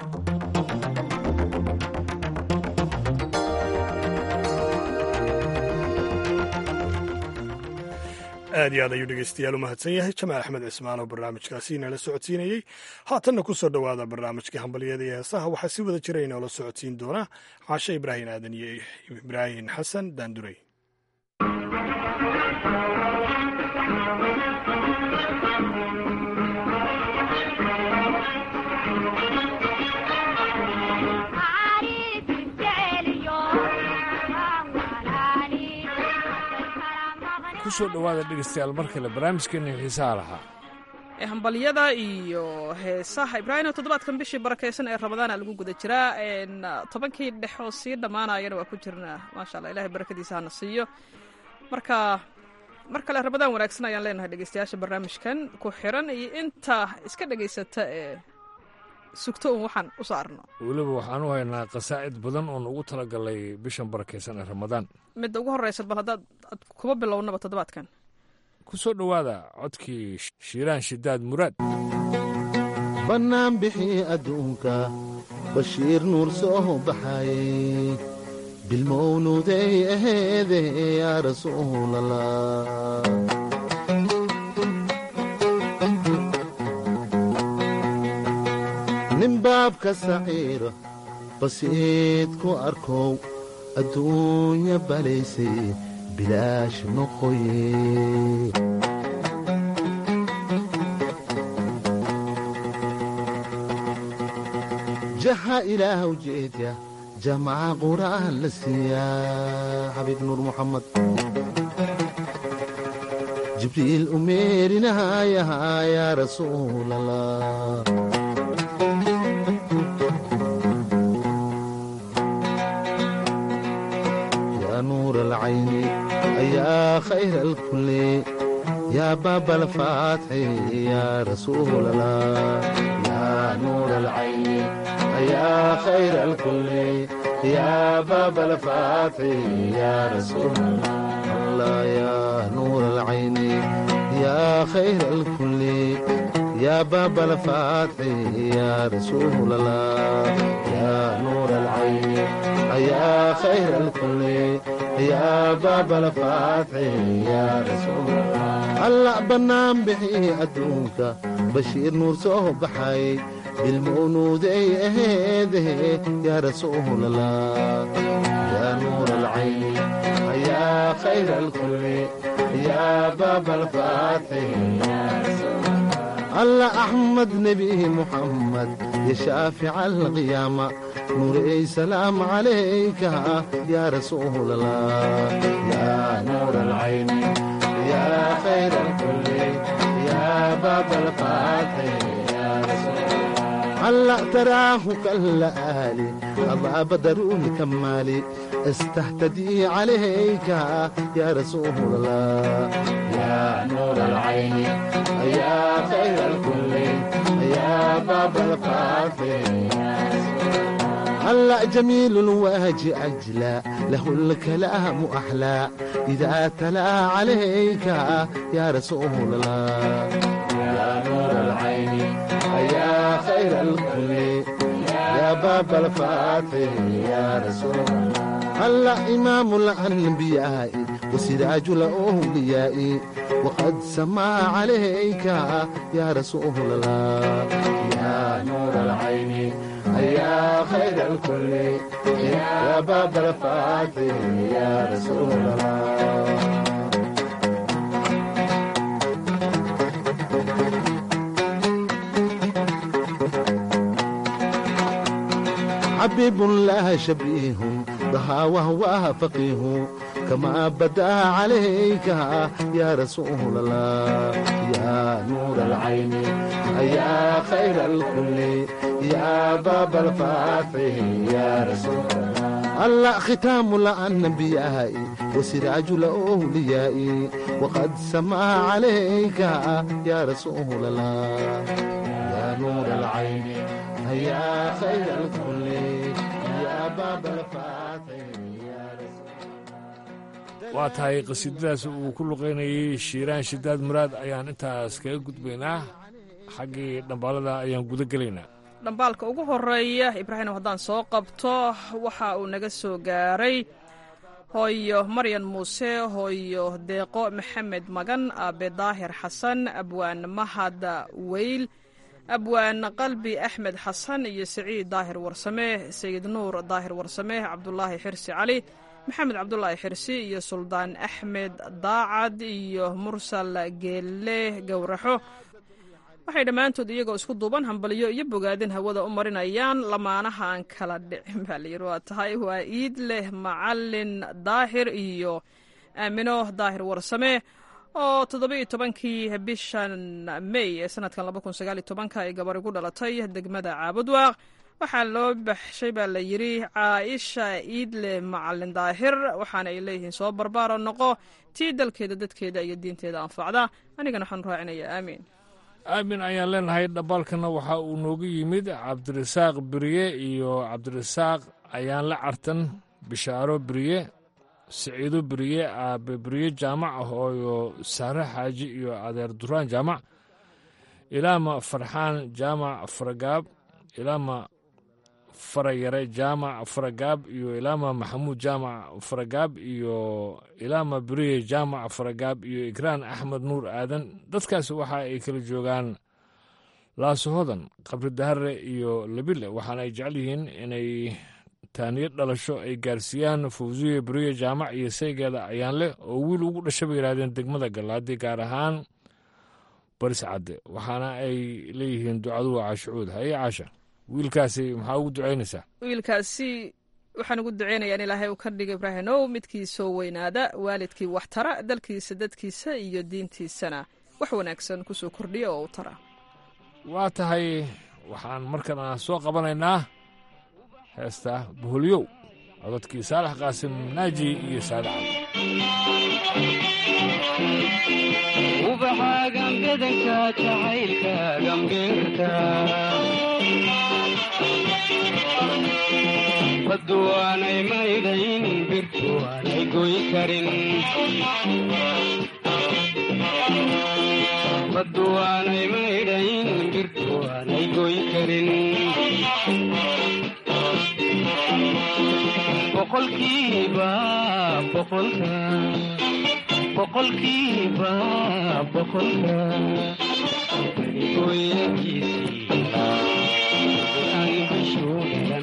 aad iyo aad ayuu dhegeystayaal u mahadsan yahay jamaal axmed cismaan oo barnaamijkaasi inala socodsiinayey haatanna ku soo dhowaada barnaamijkii hambalyada iyo heesaha waxaa si wada jira inoola socodsiin doona caashe ibraahim aadan iyo ibraahim xasan daandurey kusoo dhowaada dhegeystayaal mar kale barnaamijkeena xiisaha lahaa ee hambalyada iyo heesaha ibraahimo toddobaadkan bishii barakaysan ee ramadaana lagu guda jiraa tobankii dhex oo sii dhammaanayana waa ku jirnaa maasha allah ilahay barakadiisa hana siiyo marka mar kale ramadaan wanaagsan ayaan leenahay dhegeystayaasha barnaamijkan ku xiran iyo inta iska dhegaysata ee sugto un waxaan u saarno weliba waxaan u haynaa qasaa'id badan oon ugu talagalay bishan barakaysan ee ramadaan midda ugu horreysa bal haddaad aad kuba bilownaba toddobaadkan ku soo dhowaada codkii shiiraan shidaad muraad bannaan bixii adduunka bashiir nuur soo baxayey bilmownuuday aheede yaa rasuulallah nin baabka saciira basiid ku arkow adduunya balaysay bilaash noqoye jaha ilaahw jeedya jamaca qur'aan la siiyaa xabiib nuur muxamed jibriil u meerinahayahaa yaa rasuulallah yaa nuur alcayni ayaa khayra alkulli yaa baaba alfaatxi yaa rasuulallah yaa nuur alcayni يا خير الكل يا باب الفاتح يا رسول الله يا نور العين يا خير الكل يا باب الفاتح يا رسول الله يا نور العين يا خير الكل يا باب الفاتح يا رسول الله الله بنام بحي أدوك بشير نور صوب بحي بالمولودي أهيده يا رسول الله يا نور العين يا خير الكل يا باب الفاتح يا رسول الله الله أحمد نبي محمد يا شافع القيامة نور سلام عليك يا رسول الله يا نور العين يا خير الكل يا باب الفاتح يا رسول الله هلا تراه كالآلي الله بدر الكمالي استهتدي عليك يا رسول الله يا نور العين يا خير الكل يا باب الفاتح هلا جميل الوجه أجلى له الكلام أحلى إذا تلا عليك يا رسول الله يا نور العين يا خير الكل يا باب الفاتح يا رسول الله هلا إمام الأنبياء وسراج الأولياء وقد سمى عليك يا رسول الله يا نور العين يا خير الكل يا باب الفاتح يا رسول الله حبيب لا شبيه ضحى وهو فقيه كما بدا عليك يا رسول الله يا نور العين يا خير الكل يا باب الفاتح يا رسول الله الله ختام الأنبياء وسراج الأولياء وقد سمى عليك يا رسول الله يا نور العين يا خير الكل يا باب الفاتح يا رسول waa tahay qasiidadaas uu ku luqaynayey shiiraan shidaad muraad ayaan intaas kaga gudbaynaa xaggii dhambaalada ayaan guda gelaynaa dhambaalka ugu horeeya ibraahim haddaan soo qabto waxa uu naga soo gaaray hooyo maryan muuse hooyo deeqo maxamed magan aabe daahir xasan abwaan mahad weyl abwaan qalbi axmed xasan iyo siciid daahir warsame sayid nuur daahir warsame cabdulaahi xirsi cali maxamed cabdulaahi xirsi iyo suldaan axmed daacad iyo mursal geelle gowraxo waxay dhammaantood iyagoo isku duuban hambaliyo iyo bogaadin hawada u marinayaan lamaanaha aan kala dhicin baa layidhi waa tahay waa iid leh macalin daahir iyo aamino daahir warsame oo toddoba-iyo tobankii bishan may ee sanadkan laba kun sagaal iyo tobanka ay gabari ku dhalatay degmada caabudwaaq waxaa loo baxshay baa la yidhi caaisha iidle macalin daahir waxaana ay leeyihiin soo barbaaro noqo tii dalkeeda dadkeeda iyo diinteeda anfacda anigana waxaan raacinayaa aamiin aamin ayaan leenahay dhambaalkana waxa uu noogu yimid cabdirasaaq beriye iyo cabdirasaaq ayaan la cartan bishaaro beriye siciido beriye aabe beriye jaamac hooyo saare xaaji iyo adeer duraan jaamac ilaama farxaan jaamac faragaab ilaama farayare jaamac faragaab iyo ilaama maxamuud jaamac faragaab iyo ilaama beriye jaamac faragaab iyo ikraan axmed nuur aadan dadkaasi waxa ay kala joogaan laasohodan qabri dahare iyo labile waxaana ay jecel yihiin inay taaniyo dhalasho ay gaarsiiyaan fawsiye beriye jaamac iyo saygeeda ayaan leh oo wiil ugu dhasha bay yidhahdeen degmada gallaadi gaar ahaan baris cadde waxaana ay leeyihiin ducadu waa caashicuud haye caasha wiilkaasi maxaa ugu ducaynaysaa wiilkaasi waxaan ugu duceynayaa in ilaahay uu ka dhigo ibraahimow midkii soo weynaada waalidkii wax tara dalkiisa dadkiisa iyo diintiisana wax wanaagsan kusoo kordhiya oo u tara waa tahay waxaan markana soo qabanaynaa heesta boholyow codadkii saalax qaasim naaji iyo saade ubaxaagan bedanka jacaylka gambeerta baddu waanay maydhayn birtu waanay goy karin baddu waanay maydhayn birtu waanay goy karin boqolkiiba boqolka boqolkiiba boqolka barigooyankiisii aan bishuu dhalan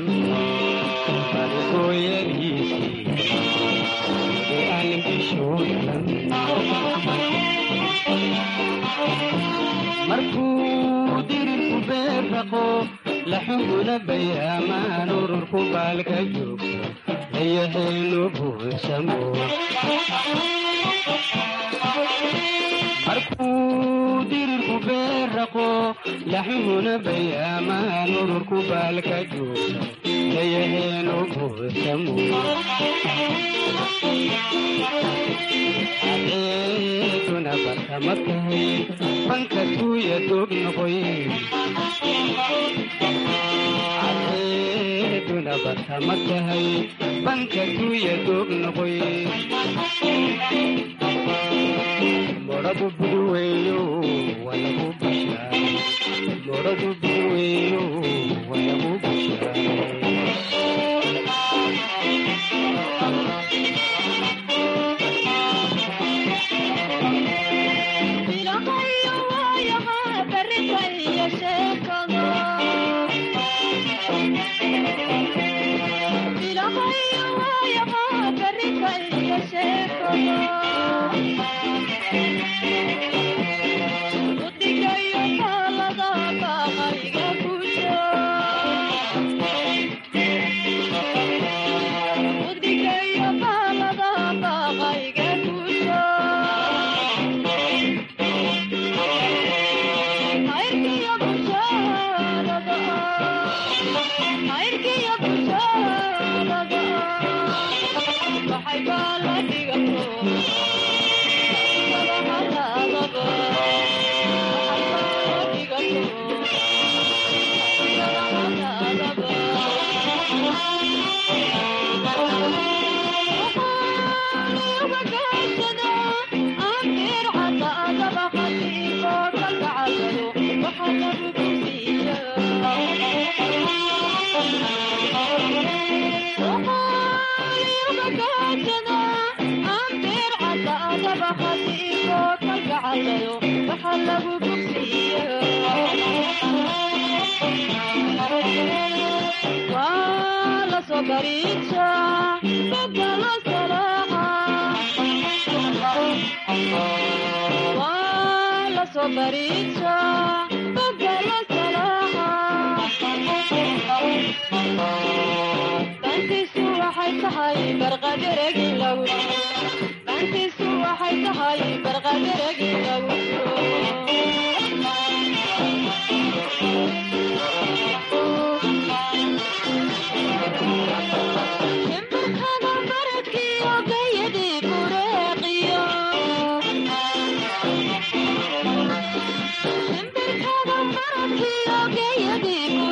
barigooyankiisii aan bishuu dhalan markuu dirirku beerraqo laxuguna bayaamaan ururku baalka joogto layaheenu buunsamo markuu dirirku beerraqo laxuhuna bayaamaan ururku baalka joogto layaheenu buunsamo adeeduna barkama tahay banka tuuya doog noqoy adeeduna barkama tahay banka tuuya doog noqoy moradu buduweeyo walagu bushaay moradu buduweeyo walagu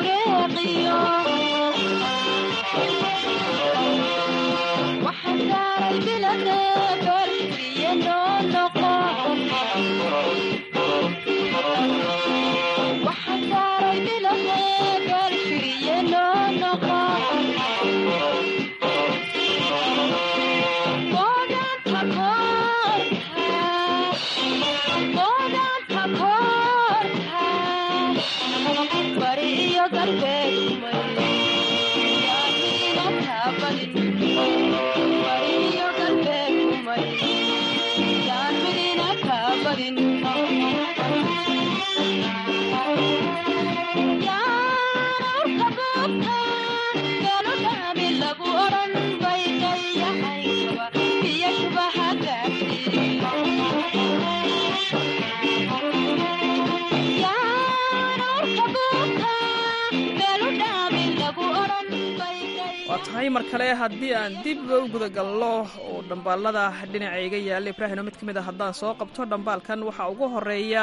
Waxaa waa tahay mar kale haddii aan dib u gudagalno oo dhambaalada dhinacayga yaalla ibraahino mid ka mid a haddaan soo qabto dhambaalkan waxaa ugu horeeya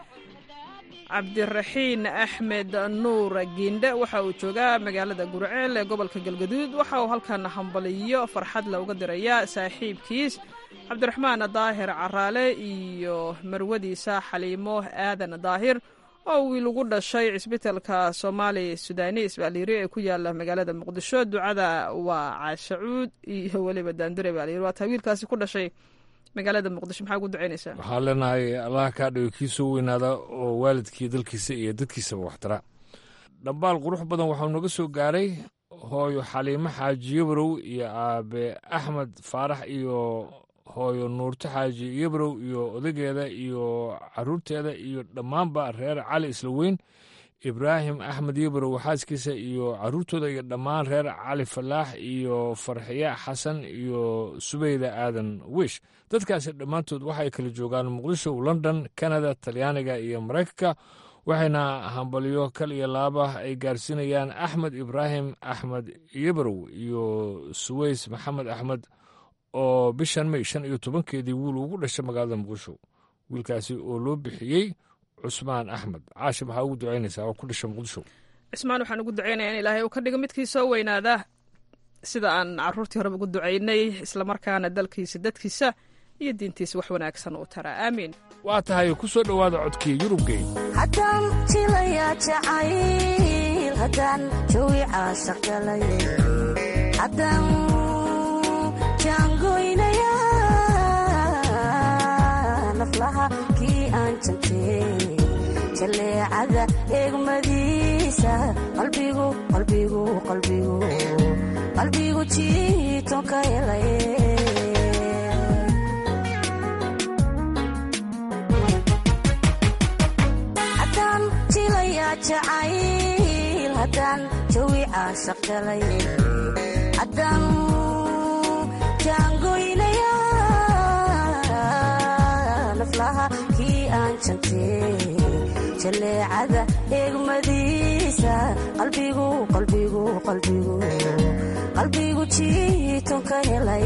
cabdiraxiin axmed nuur giindhe waxa uu joogaa magaalada gurceel ee gobolka galgaduud waxa uu halkan hambaliyo farxad looga dirayaa saaxiibkiis cabdiraxmaan daahir caraale iyo marwadiisa xaliimo aadan daahir oo wiil ugu dhashay cisbitalka soomaali sudaani isbaaliiri ee ku yaala magaalada muqdisho ducada waa caashacuud iyo weliba daandure baaliiri waa taa wiilkaasi ku dhashay magaalada muqdisho maxaa ugu ducaynaysaa waxaa leenahay allah kaa dhigo kiisuu weynaada oo waalidkii dalkiisa iyo dadkiisaba waxtara dhambaal qurux badan waxau naga soo gaaray hooyo xaliimo xaaji yabrow iyo aabe axmed faarax iyo hooyo nuurto xaaji yabrow iyo odageeda iyo caruurteeda iyo dhammaanba reer cali isla weyn ibraahim axmed yabrow xaaskiisa iyo caruurtooda iyo dhammaan reer cali falaax iyo farxiya xasan iyo subeyda aadan wish dadkaasi dhammaantood waxay kala joogaan muqdisho london kanada talyaaniga iyo maraykanka waxayna hambalyo kal iyo laaba ay gaarsiinayaan axmed ibraahim axmed yabrow iyo suweys maxamed axmed oo bishan may shan iyo tobankeedii wiil ugu dhashay magaalada muqdisho wiilkaasi oo loo bixiyey cusmaan axmed caashi maxaa ugu ducaynaysaa oo ku dhashay muqdisho cismaan waxaan ugu ducaynaya in ilaahay uu ka dhigo midkii soo weynaada sida aan caruurtii horeba ugu ducaynay islamarkaana dalkiisa dadkiisa iyo diintiisa wax wanaagsan uu taraa aamiin waa tahay ku soo dhowaada codkii yurubgey haddaan jilayaa jacayl haddaan jawi caashaqgalay haddaan jaangoynaya naflaha kii aan jantay jaleecada eegmadiisa qalbigu qalbigu qalbigu qalbigu jiiton ka helay haddaan jilayaa jacayl haddaan jawi caashaqgalay haddaan jaangoynaya naflaha kii aan jantay jaleecada eegmadiisa qalbigu qalbigu qalbigu qalbigu jiiton ka helay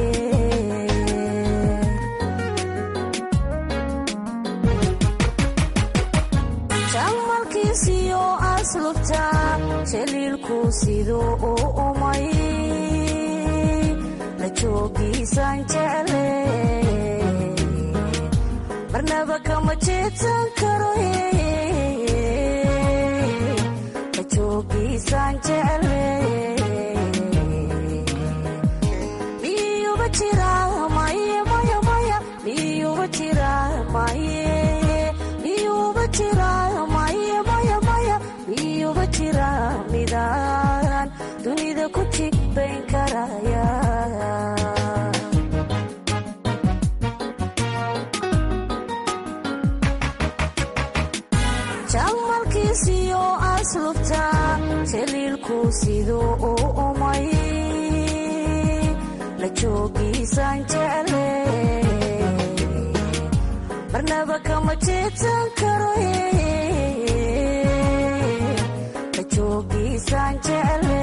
jamalkiisiyo aslubta jaliilku siduu u umay la joogiisaan jecle marnaba kama jeedsan karo la joogiisaan jecle miyuba jira maye maya maya miyuba jira maye miyuba jira maye maya maya miyuba jira midaan dunida ku jigbayn karaya jamalkiisiyo aslubta jaliilku siduu u umay la joogiisaan jecle marnaba kama jeedsan karo la joogiisaan jecle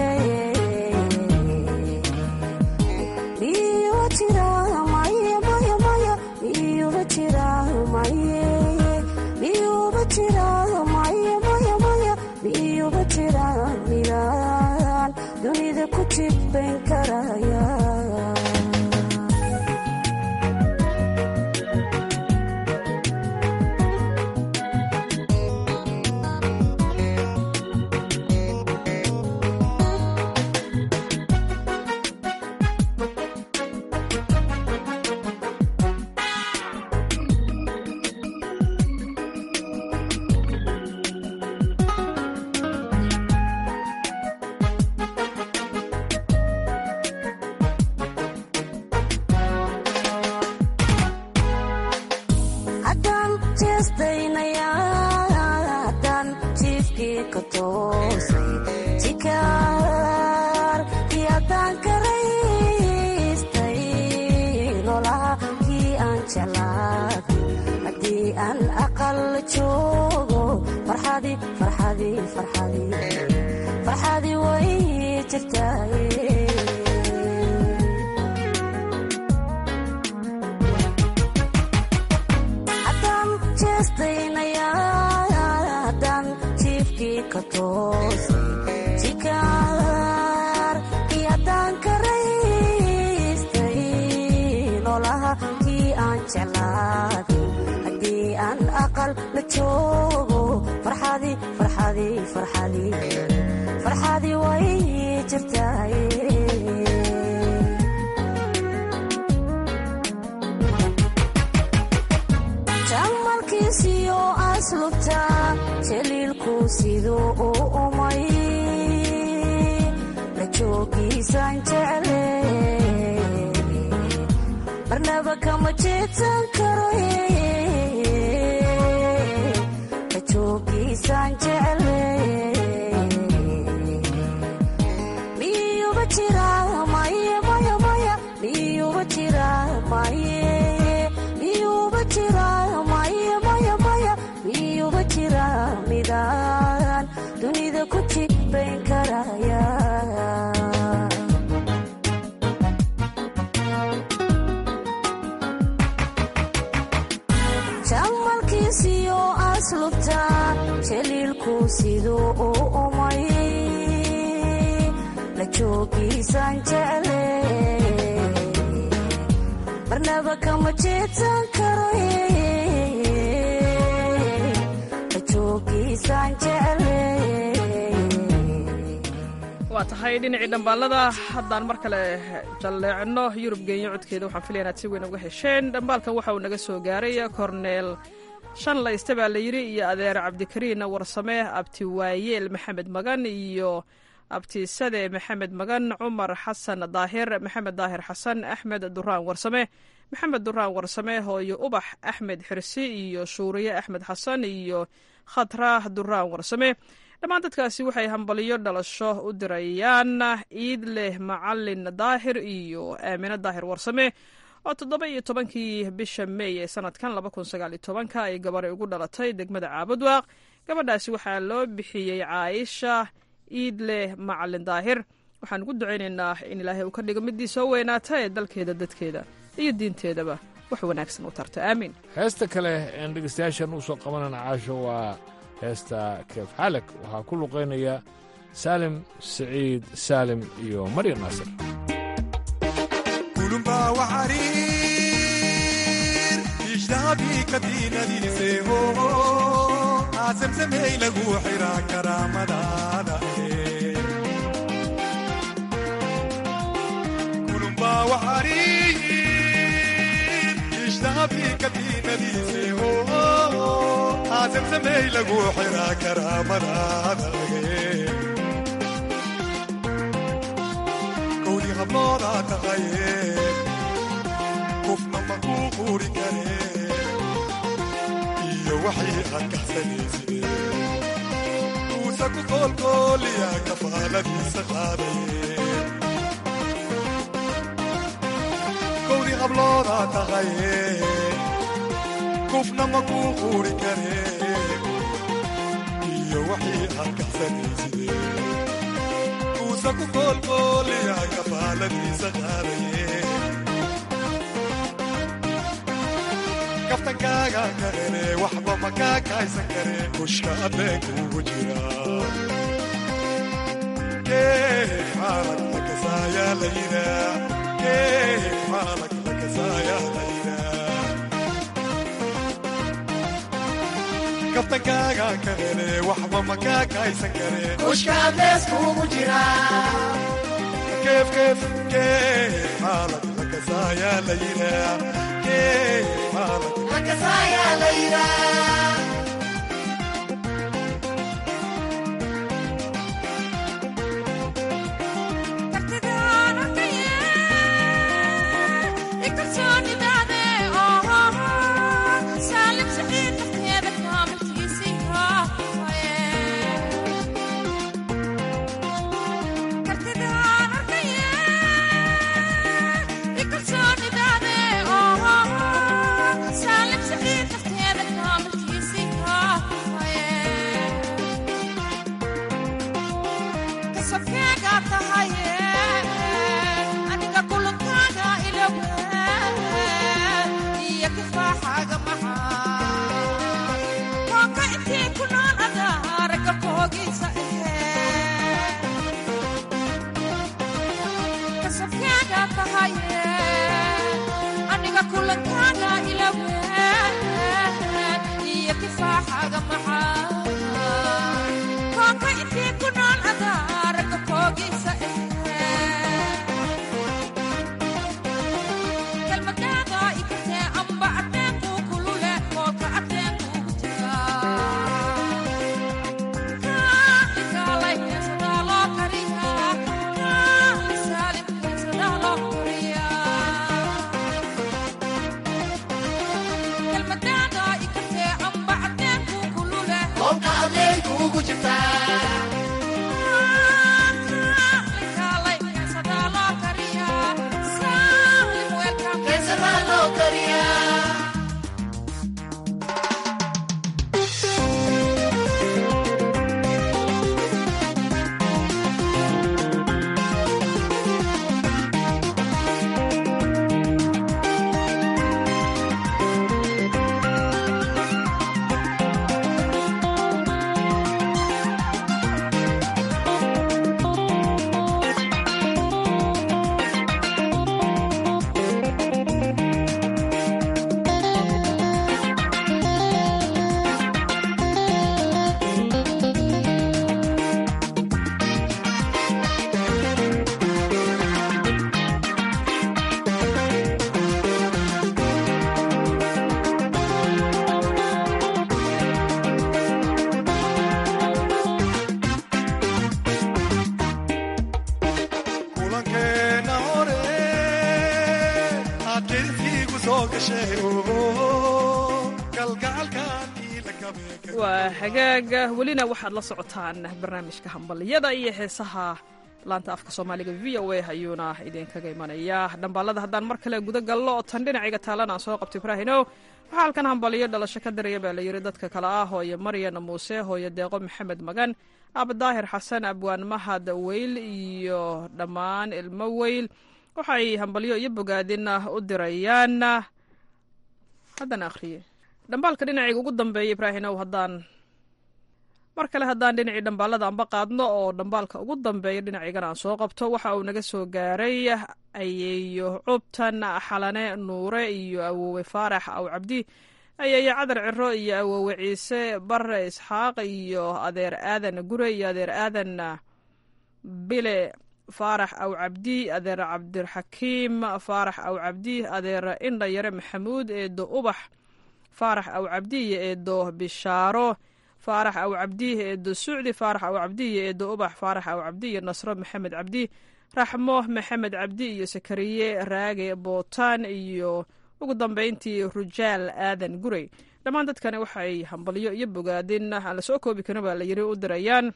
miyuba jira maye maya maya miyuba jira maye miyuba jira maye maya maya miyuba jira midaan dunida ku jibbayn karaya ka toosay jikaar kiyadaan karaystay nolaha kii aan jeclaaday haddii aan aqal joogo farxadii farxadii farxadii farxadii way jirtaaye haddaan jeestaynaya haddaan jiifkii ka toosay jikaar kii haddaan karaystay nolaha kii aan jeclaaday haddii aan aqal la joogo farxadii farxadii farxadii farxadii way jirtaaye jamalkiisiyo aslubta jaliilku siduu u umay la joogiisaan jecle marnaba kama jeedsan karo la joogiisaan jecle miyuba jira maye maya maya miyuba jira maye miyuba jira maye maya maya miyuba jira midaan dunida ku jibayn karaya jamalkiisiyo aslubta jaliilku siduu u umay la joogiisaan jecle marnaba kama jeedsan karo la joogiisaan jecle waa tahay dhinacii dhambaalada haddaan mar kale jalleecno yurub geenyo codkeeda waxaan filaya inaad si weyn uga hesheen dhambaalkan waxa uu naga soo gaaray korneel shan layste baa la yidhi iyo adeer cabdikariin warsame abti waayeel maxamed magan iyo abtisade maxamed magan cumar xasan daahir maxamed daahir xasan axmed duraan warsame maxamed duraan warsame hooyo ubax axmed xirsi iyo shuuriye axmed xasan iyo khatra duraan warsame dhammaan dadkaasi waxay hambaliyo dhalasho u dirayaan ciid leh macalin daahir iyo aamine daahir warsame oo toddoba iyo tobankii bisha meey ee sanadkan laba kun sagaal iyo tobanka ay gabaray ugu dhalatay degmada caabudwaaq gabadhaasi waxaa loo bixiyey caaisha ciid leh macalin daahir waxaan ugu ducaynaynaa in ilaahay uu ka dhigo midii soo weynaata ee dalkeeda dadkeeda iyo diinteedaba wax wanaagsan u tarto aamiin heesta kale een dhegeystayaashan u soo qabanana caasho waa heesta keef xalag waxaa ku luqaynaya saalim siciid saalim iyo maryam naasir kulumba waxariir ijnaabii kadiinadiiseeho aasamsamey lagu xiraa karaamadaada kulumba waxariir ijnaabii kadiinadiiseeho aasamsamey lagu xiraa karaamadaada kowdii hablooda taqaye qofna ma kuu quuri kare iyo waxii aad kaxsanayside uusa ku koolkooliya kafaaladiisa qaadaye kowdii hablooda taqaye qofna ma kuu quuri kare iyo waxii aad kaxsanayside uusa ku koolkooliya kafaaladiisa qaadaye kaftankaaga karene waxba ma kaa kaaysan kare kushka adeenkuugu jira keef xaalag lakasaaya layda keef xaalag lakasaaya layda kaftankaaga karene waxba ma kaa kaaysan kare kushka adeeskuugu jira keef keef keef xaalag lakasaaya layda keef xaalag lakasaaya layda kasabkeega tahaye aniga kulankaaga ilawe iyo kifaaxaaga maxaa koonka intii ku nool adaa ragga koogiisa ahee kasabkeega tahaye aniga kulankaaga ilawe iyo kifaaxaaga maxaa koonka intii ku nool adaa ragga koogiisa ahee kelmadaada ikatee amba adeenku kulule koolka adeenkuugu jiraa kaalikaalay heesadaa loo kariyaa kaalisaalim heesadaa loo koriyaa kelmadaada ikatee amba adeenku kulule koolka adeenkuugu jirtaa kaalikaalay heesadaa loo kariyaa saalim welcome heesadaa loo kariyaa kulankeena hore aad jilfiigu soo gashay galgacalkan ila kabee waa hagaaga welina waxaad la socotaan barnaamijka hambaliyada iyo heesaha laanta afka soomaaliga v o a ayuuna idinkaga imanaya dhambaalada haddaan mar kale guda gallo oo tan dhinacayga taalan aan soo qabto ibraahino waxaa halkan hambaliyo dhalasho ka daraya baa layidhi dadka kale ah hooyo maryan muuse hooyo deeqo maxamed magan abdaahir xasan abwaan mahad weyl iyo dhammaan ilmo weyl waxay hambalyo iyo bogaadin u dirayaan haddaan akhriye dhambaalka dhinacayga ugu dambeeya ibraahinow haddaan mar kale haddaan dhinacii dhambaalada anba qaadno oo dhambaalka ugu dambeeya dhinacaygana aan soo qabto waxa uu naga soo gaaray ayeeyo cubtan xalane nuure iyo awoowe faarax aw cabdi ayeeyo cadar ciro iyo awoowe ciise bare isxaaq iyo adeer aadan gure iyo adeer aadan bile faarax aw cabdi adeer cabdiraxakiim faarax aw cabdi adeer indha yare maxamuud eedo ubax faarax aw cabdi iyo eedo bishaaro faarax aw cabdi eedo sucdi faarax aw cabdi iyo eedo ubax faarax aw cabdi iyo nasro maxamed cabdi raxmo maxamed cabdi iyo sakariye raage bootaan iyo ugu dambeyntii rujaal aadan gurey dhammaan dadkani waxay hambalyo iyo bogaadin aan la soo koobi karin baa la yiri u dirayaan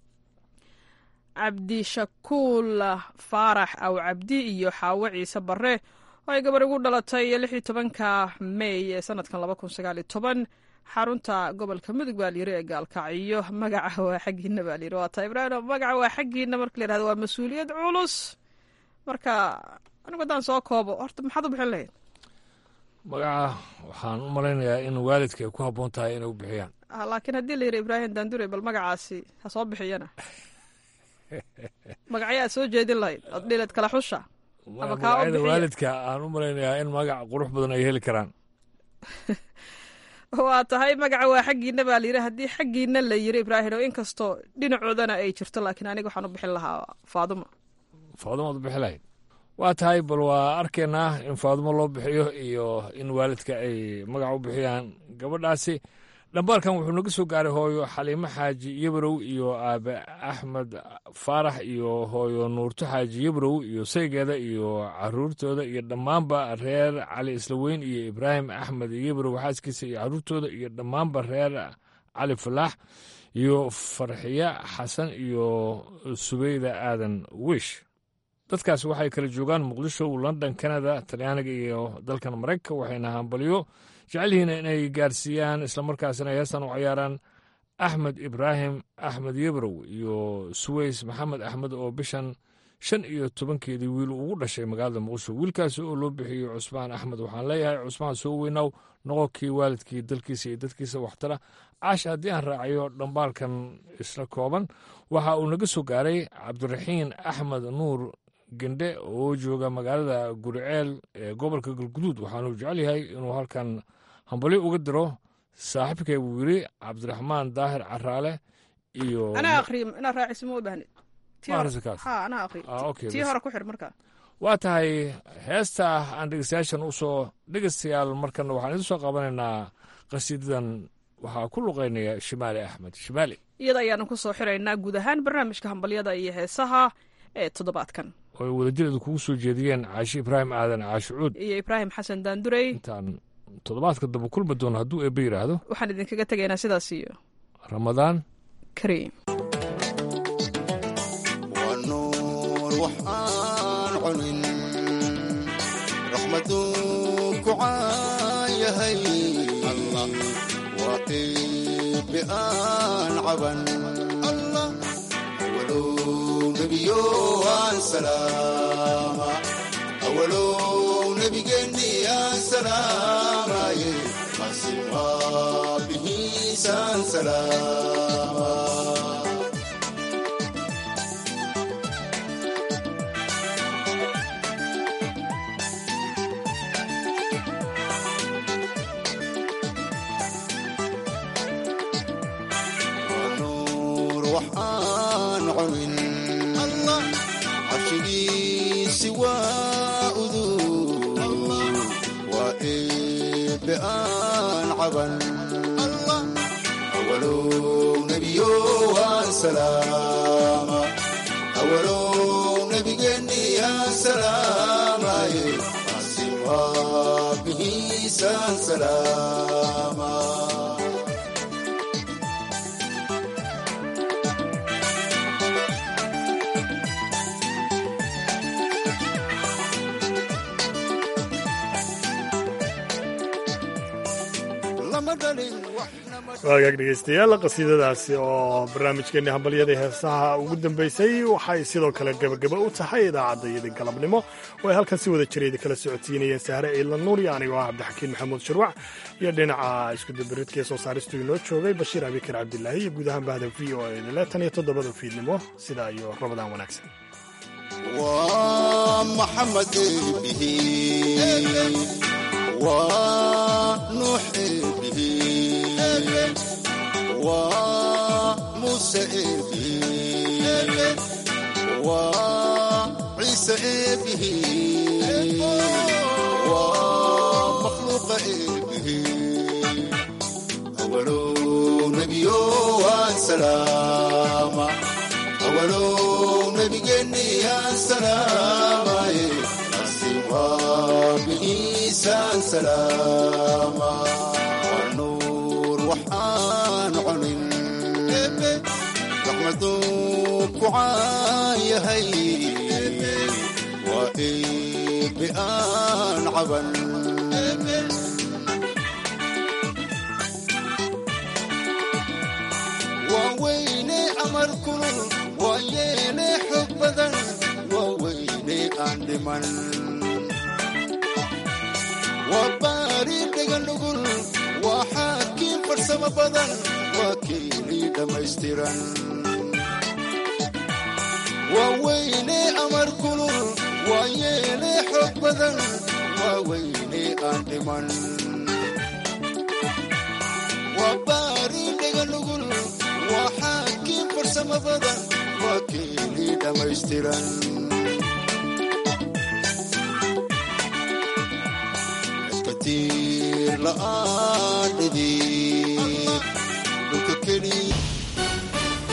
cabdishakuul faarax aw cabdi iyo xaawo ciise bare oo ay gabar ugu dhalatay lix iyo tobanka mey ee sanadkan laba kun sagaal iyo toban xarunta gobolka mudug baa layiri ee gaalkacyo magaca waa xaggiina baa layiri waa taa ibraahim magaca waa xaggiina marka la yihahdo waa mas-uuliyad culus marka anigu haddaan soo koobo horta maxaad u bixin lahayd magaca waxaan u malaynayaa in waalidka ay ku habboon tahay inay u bixiyaan Ah, laakiin haddii la yidhi ibraahim daandure bal magacaasi ha soo bixiyana magacyo aad soo jeedin lahayd ood dhileed kala xusha ama kaa u magacyada bixiya waalidka aan u malaynayaa in magac qurux badan ay heli karaan waa tahay magaca waa xaggiina baa layidhi haddii xaggiina la yiri ibraahim oo inkastoo dhinacoodana ay jirto laakiin aniga waxaan u bixin lahaa faaduma faadumaad u bixi lahayd waa tahay bal waa arkaynaa in faadumo loo bixiyo iyo in waalidka ay magac u bixiyaan gabadhaasi dhambaalkan wuxuu naga soo gaaray hooyo xaliimo xaaji yabrow iyo aabe axmed faarax iyo hooyo nuurto xaaji yabrow iyo saygeeda iyo caruurtooda iyo dhammaanba reer cali islaweyn iyo ibraahim axmed yabrow xaaskiisa iyo caruurtooda iyo dhammaanba reer cali falaax iyo farxiye xasan iyo subeyda aadan wish dadkaasi waxay kala joogaan muqdisho london canada talyaaniga iyo dalkan maraykanka waxayna hambalyo jecel yihiin inay gaarsiiyaan islamarkaasina heestan u ciyaaraan axmed ibraahim axmed yebrow iyo suweys maxamed axmed oo bishan shan iyo tobankeedii wiil ugu dhashay magaalada muqdisho wiilkaasi oo loo bixiyey cusmaan axmed waxaan leeyahay cusmaan soo weynow noqonkii waalidkii dalkiisa iyo dadkiisa waxtara caash haddii aan raaciyo dhambaalkan isla kooban waxa uu naga soo gaaray cabdiraxiin axmed nuur gendhe oo jooga magaalada guriceel ee gobolka galguduud waxaanuu jecel yahay inuu halkan hambalyo uga diro saaxiibkay buu yidhi cabdiraxmaan daahir caraale iyo anaa aqriyo inaa raaciso ma u bahnid Tii Ma hore- akhriso kaas? ha anaa aqriyo Ah, okay, tii bas. hore ku xir markaa waa tahay heesta aan dhegeystayaashan usoo dhegeystayaal markana waxaan idin soo qabanaynaa qasiidadan waxaa ku luqeynaya shimaali axmed shimaali iyada ayaanu ku soo xiraynaa guud ahaan barnaamijka hambalyada iyo heesaha ee toddobaadkan oo ay wadajireedu kugu soo jeediyeen caashi ibraahim aadan caashi cuud iyo ibraahim xasan daandurey intaan toddobaadka dambe kulmi doono hadduu eebbe yidhaahdo waxaan idinkaga tegaynaa sidaas iyo ramadaan kariim waa nuur wax aan cunin raxmaduu ku caayahay allah waa iibi aan caban allah awalow nebiyo aan salaama awalow nebigeenni aan salaamaye qasim waabihiisaan salaama nuur wax aan cunin allah carshigiisi waa udug waa eebe aan caban allah awalow nebiyo waan salaama awalow nebigeenni aan salaamaye qasim waabihiisaan salaama lama dhalin waagaag dhegeystayaal qasiidadaasi oo barnaamijkeenni hambalyadii heesaha ugu dambeysay waxay sidoo kale gebagaba u tahay idaacaddayadii galabnimo oo ay halkan si wada jireeda kala socodsiinayeen sahre ciidla nuur iyo anigoo ah cabdixakiin maxamuud shirwac iyo dhinaca iskudabaridka ee soo saaristu inoo joogay bashiir abikar cabdilaahi iyo guud ahaan bahda v o edile tan iyo toddobada fiidnimo sidaa iyo rabadaan wanaagsan waa maxamed eebihi waa nuux eebihi waa muuse eebihi waa ciise eebihi waa makhluuqa eebihi awalow nebiyo waan salaama awalow nebigeenni aan salaamaye qasim waabihiisaan salaama waa nuur wax aan cunin raxmaduu ku caayahay waa eebe aan caban waa weyne amar kulul waa yeene xog badan waa weyne aan dhiman waa baari dhegan nugul waa xaakiin farsamo badan waa keeni dhammaystiran waa weyne amar kulul waa yeene xog badan waa weyne aan dhiman waa baari dhegan nugul waa xaakiin farsamo badan waa keeni dhammaystiran batiir la'aan dhidi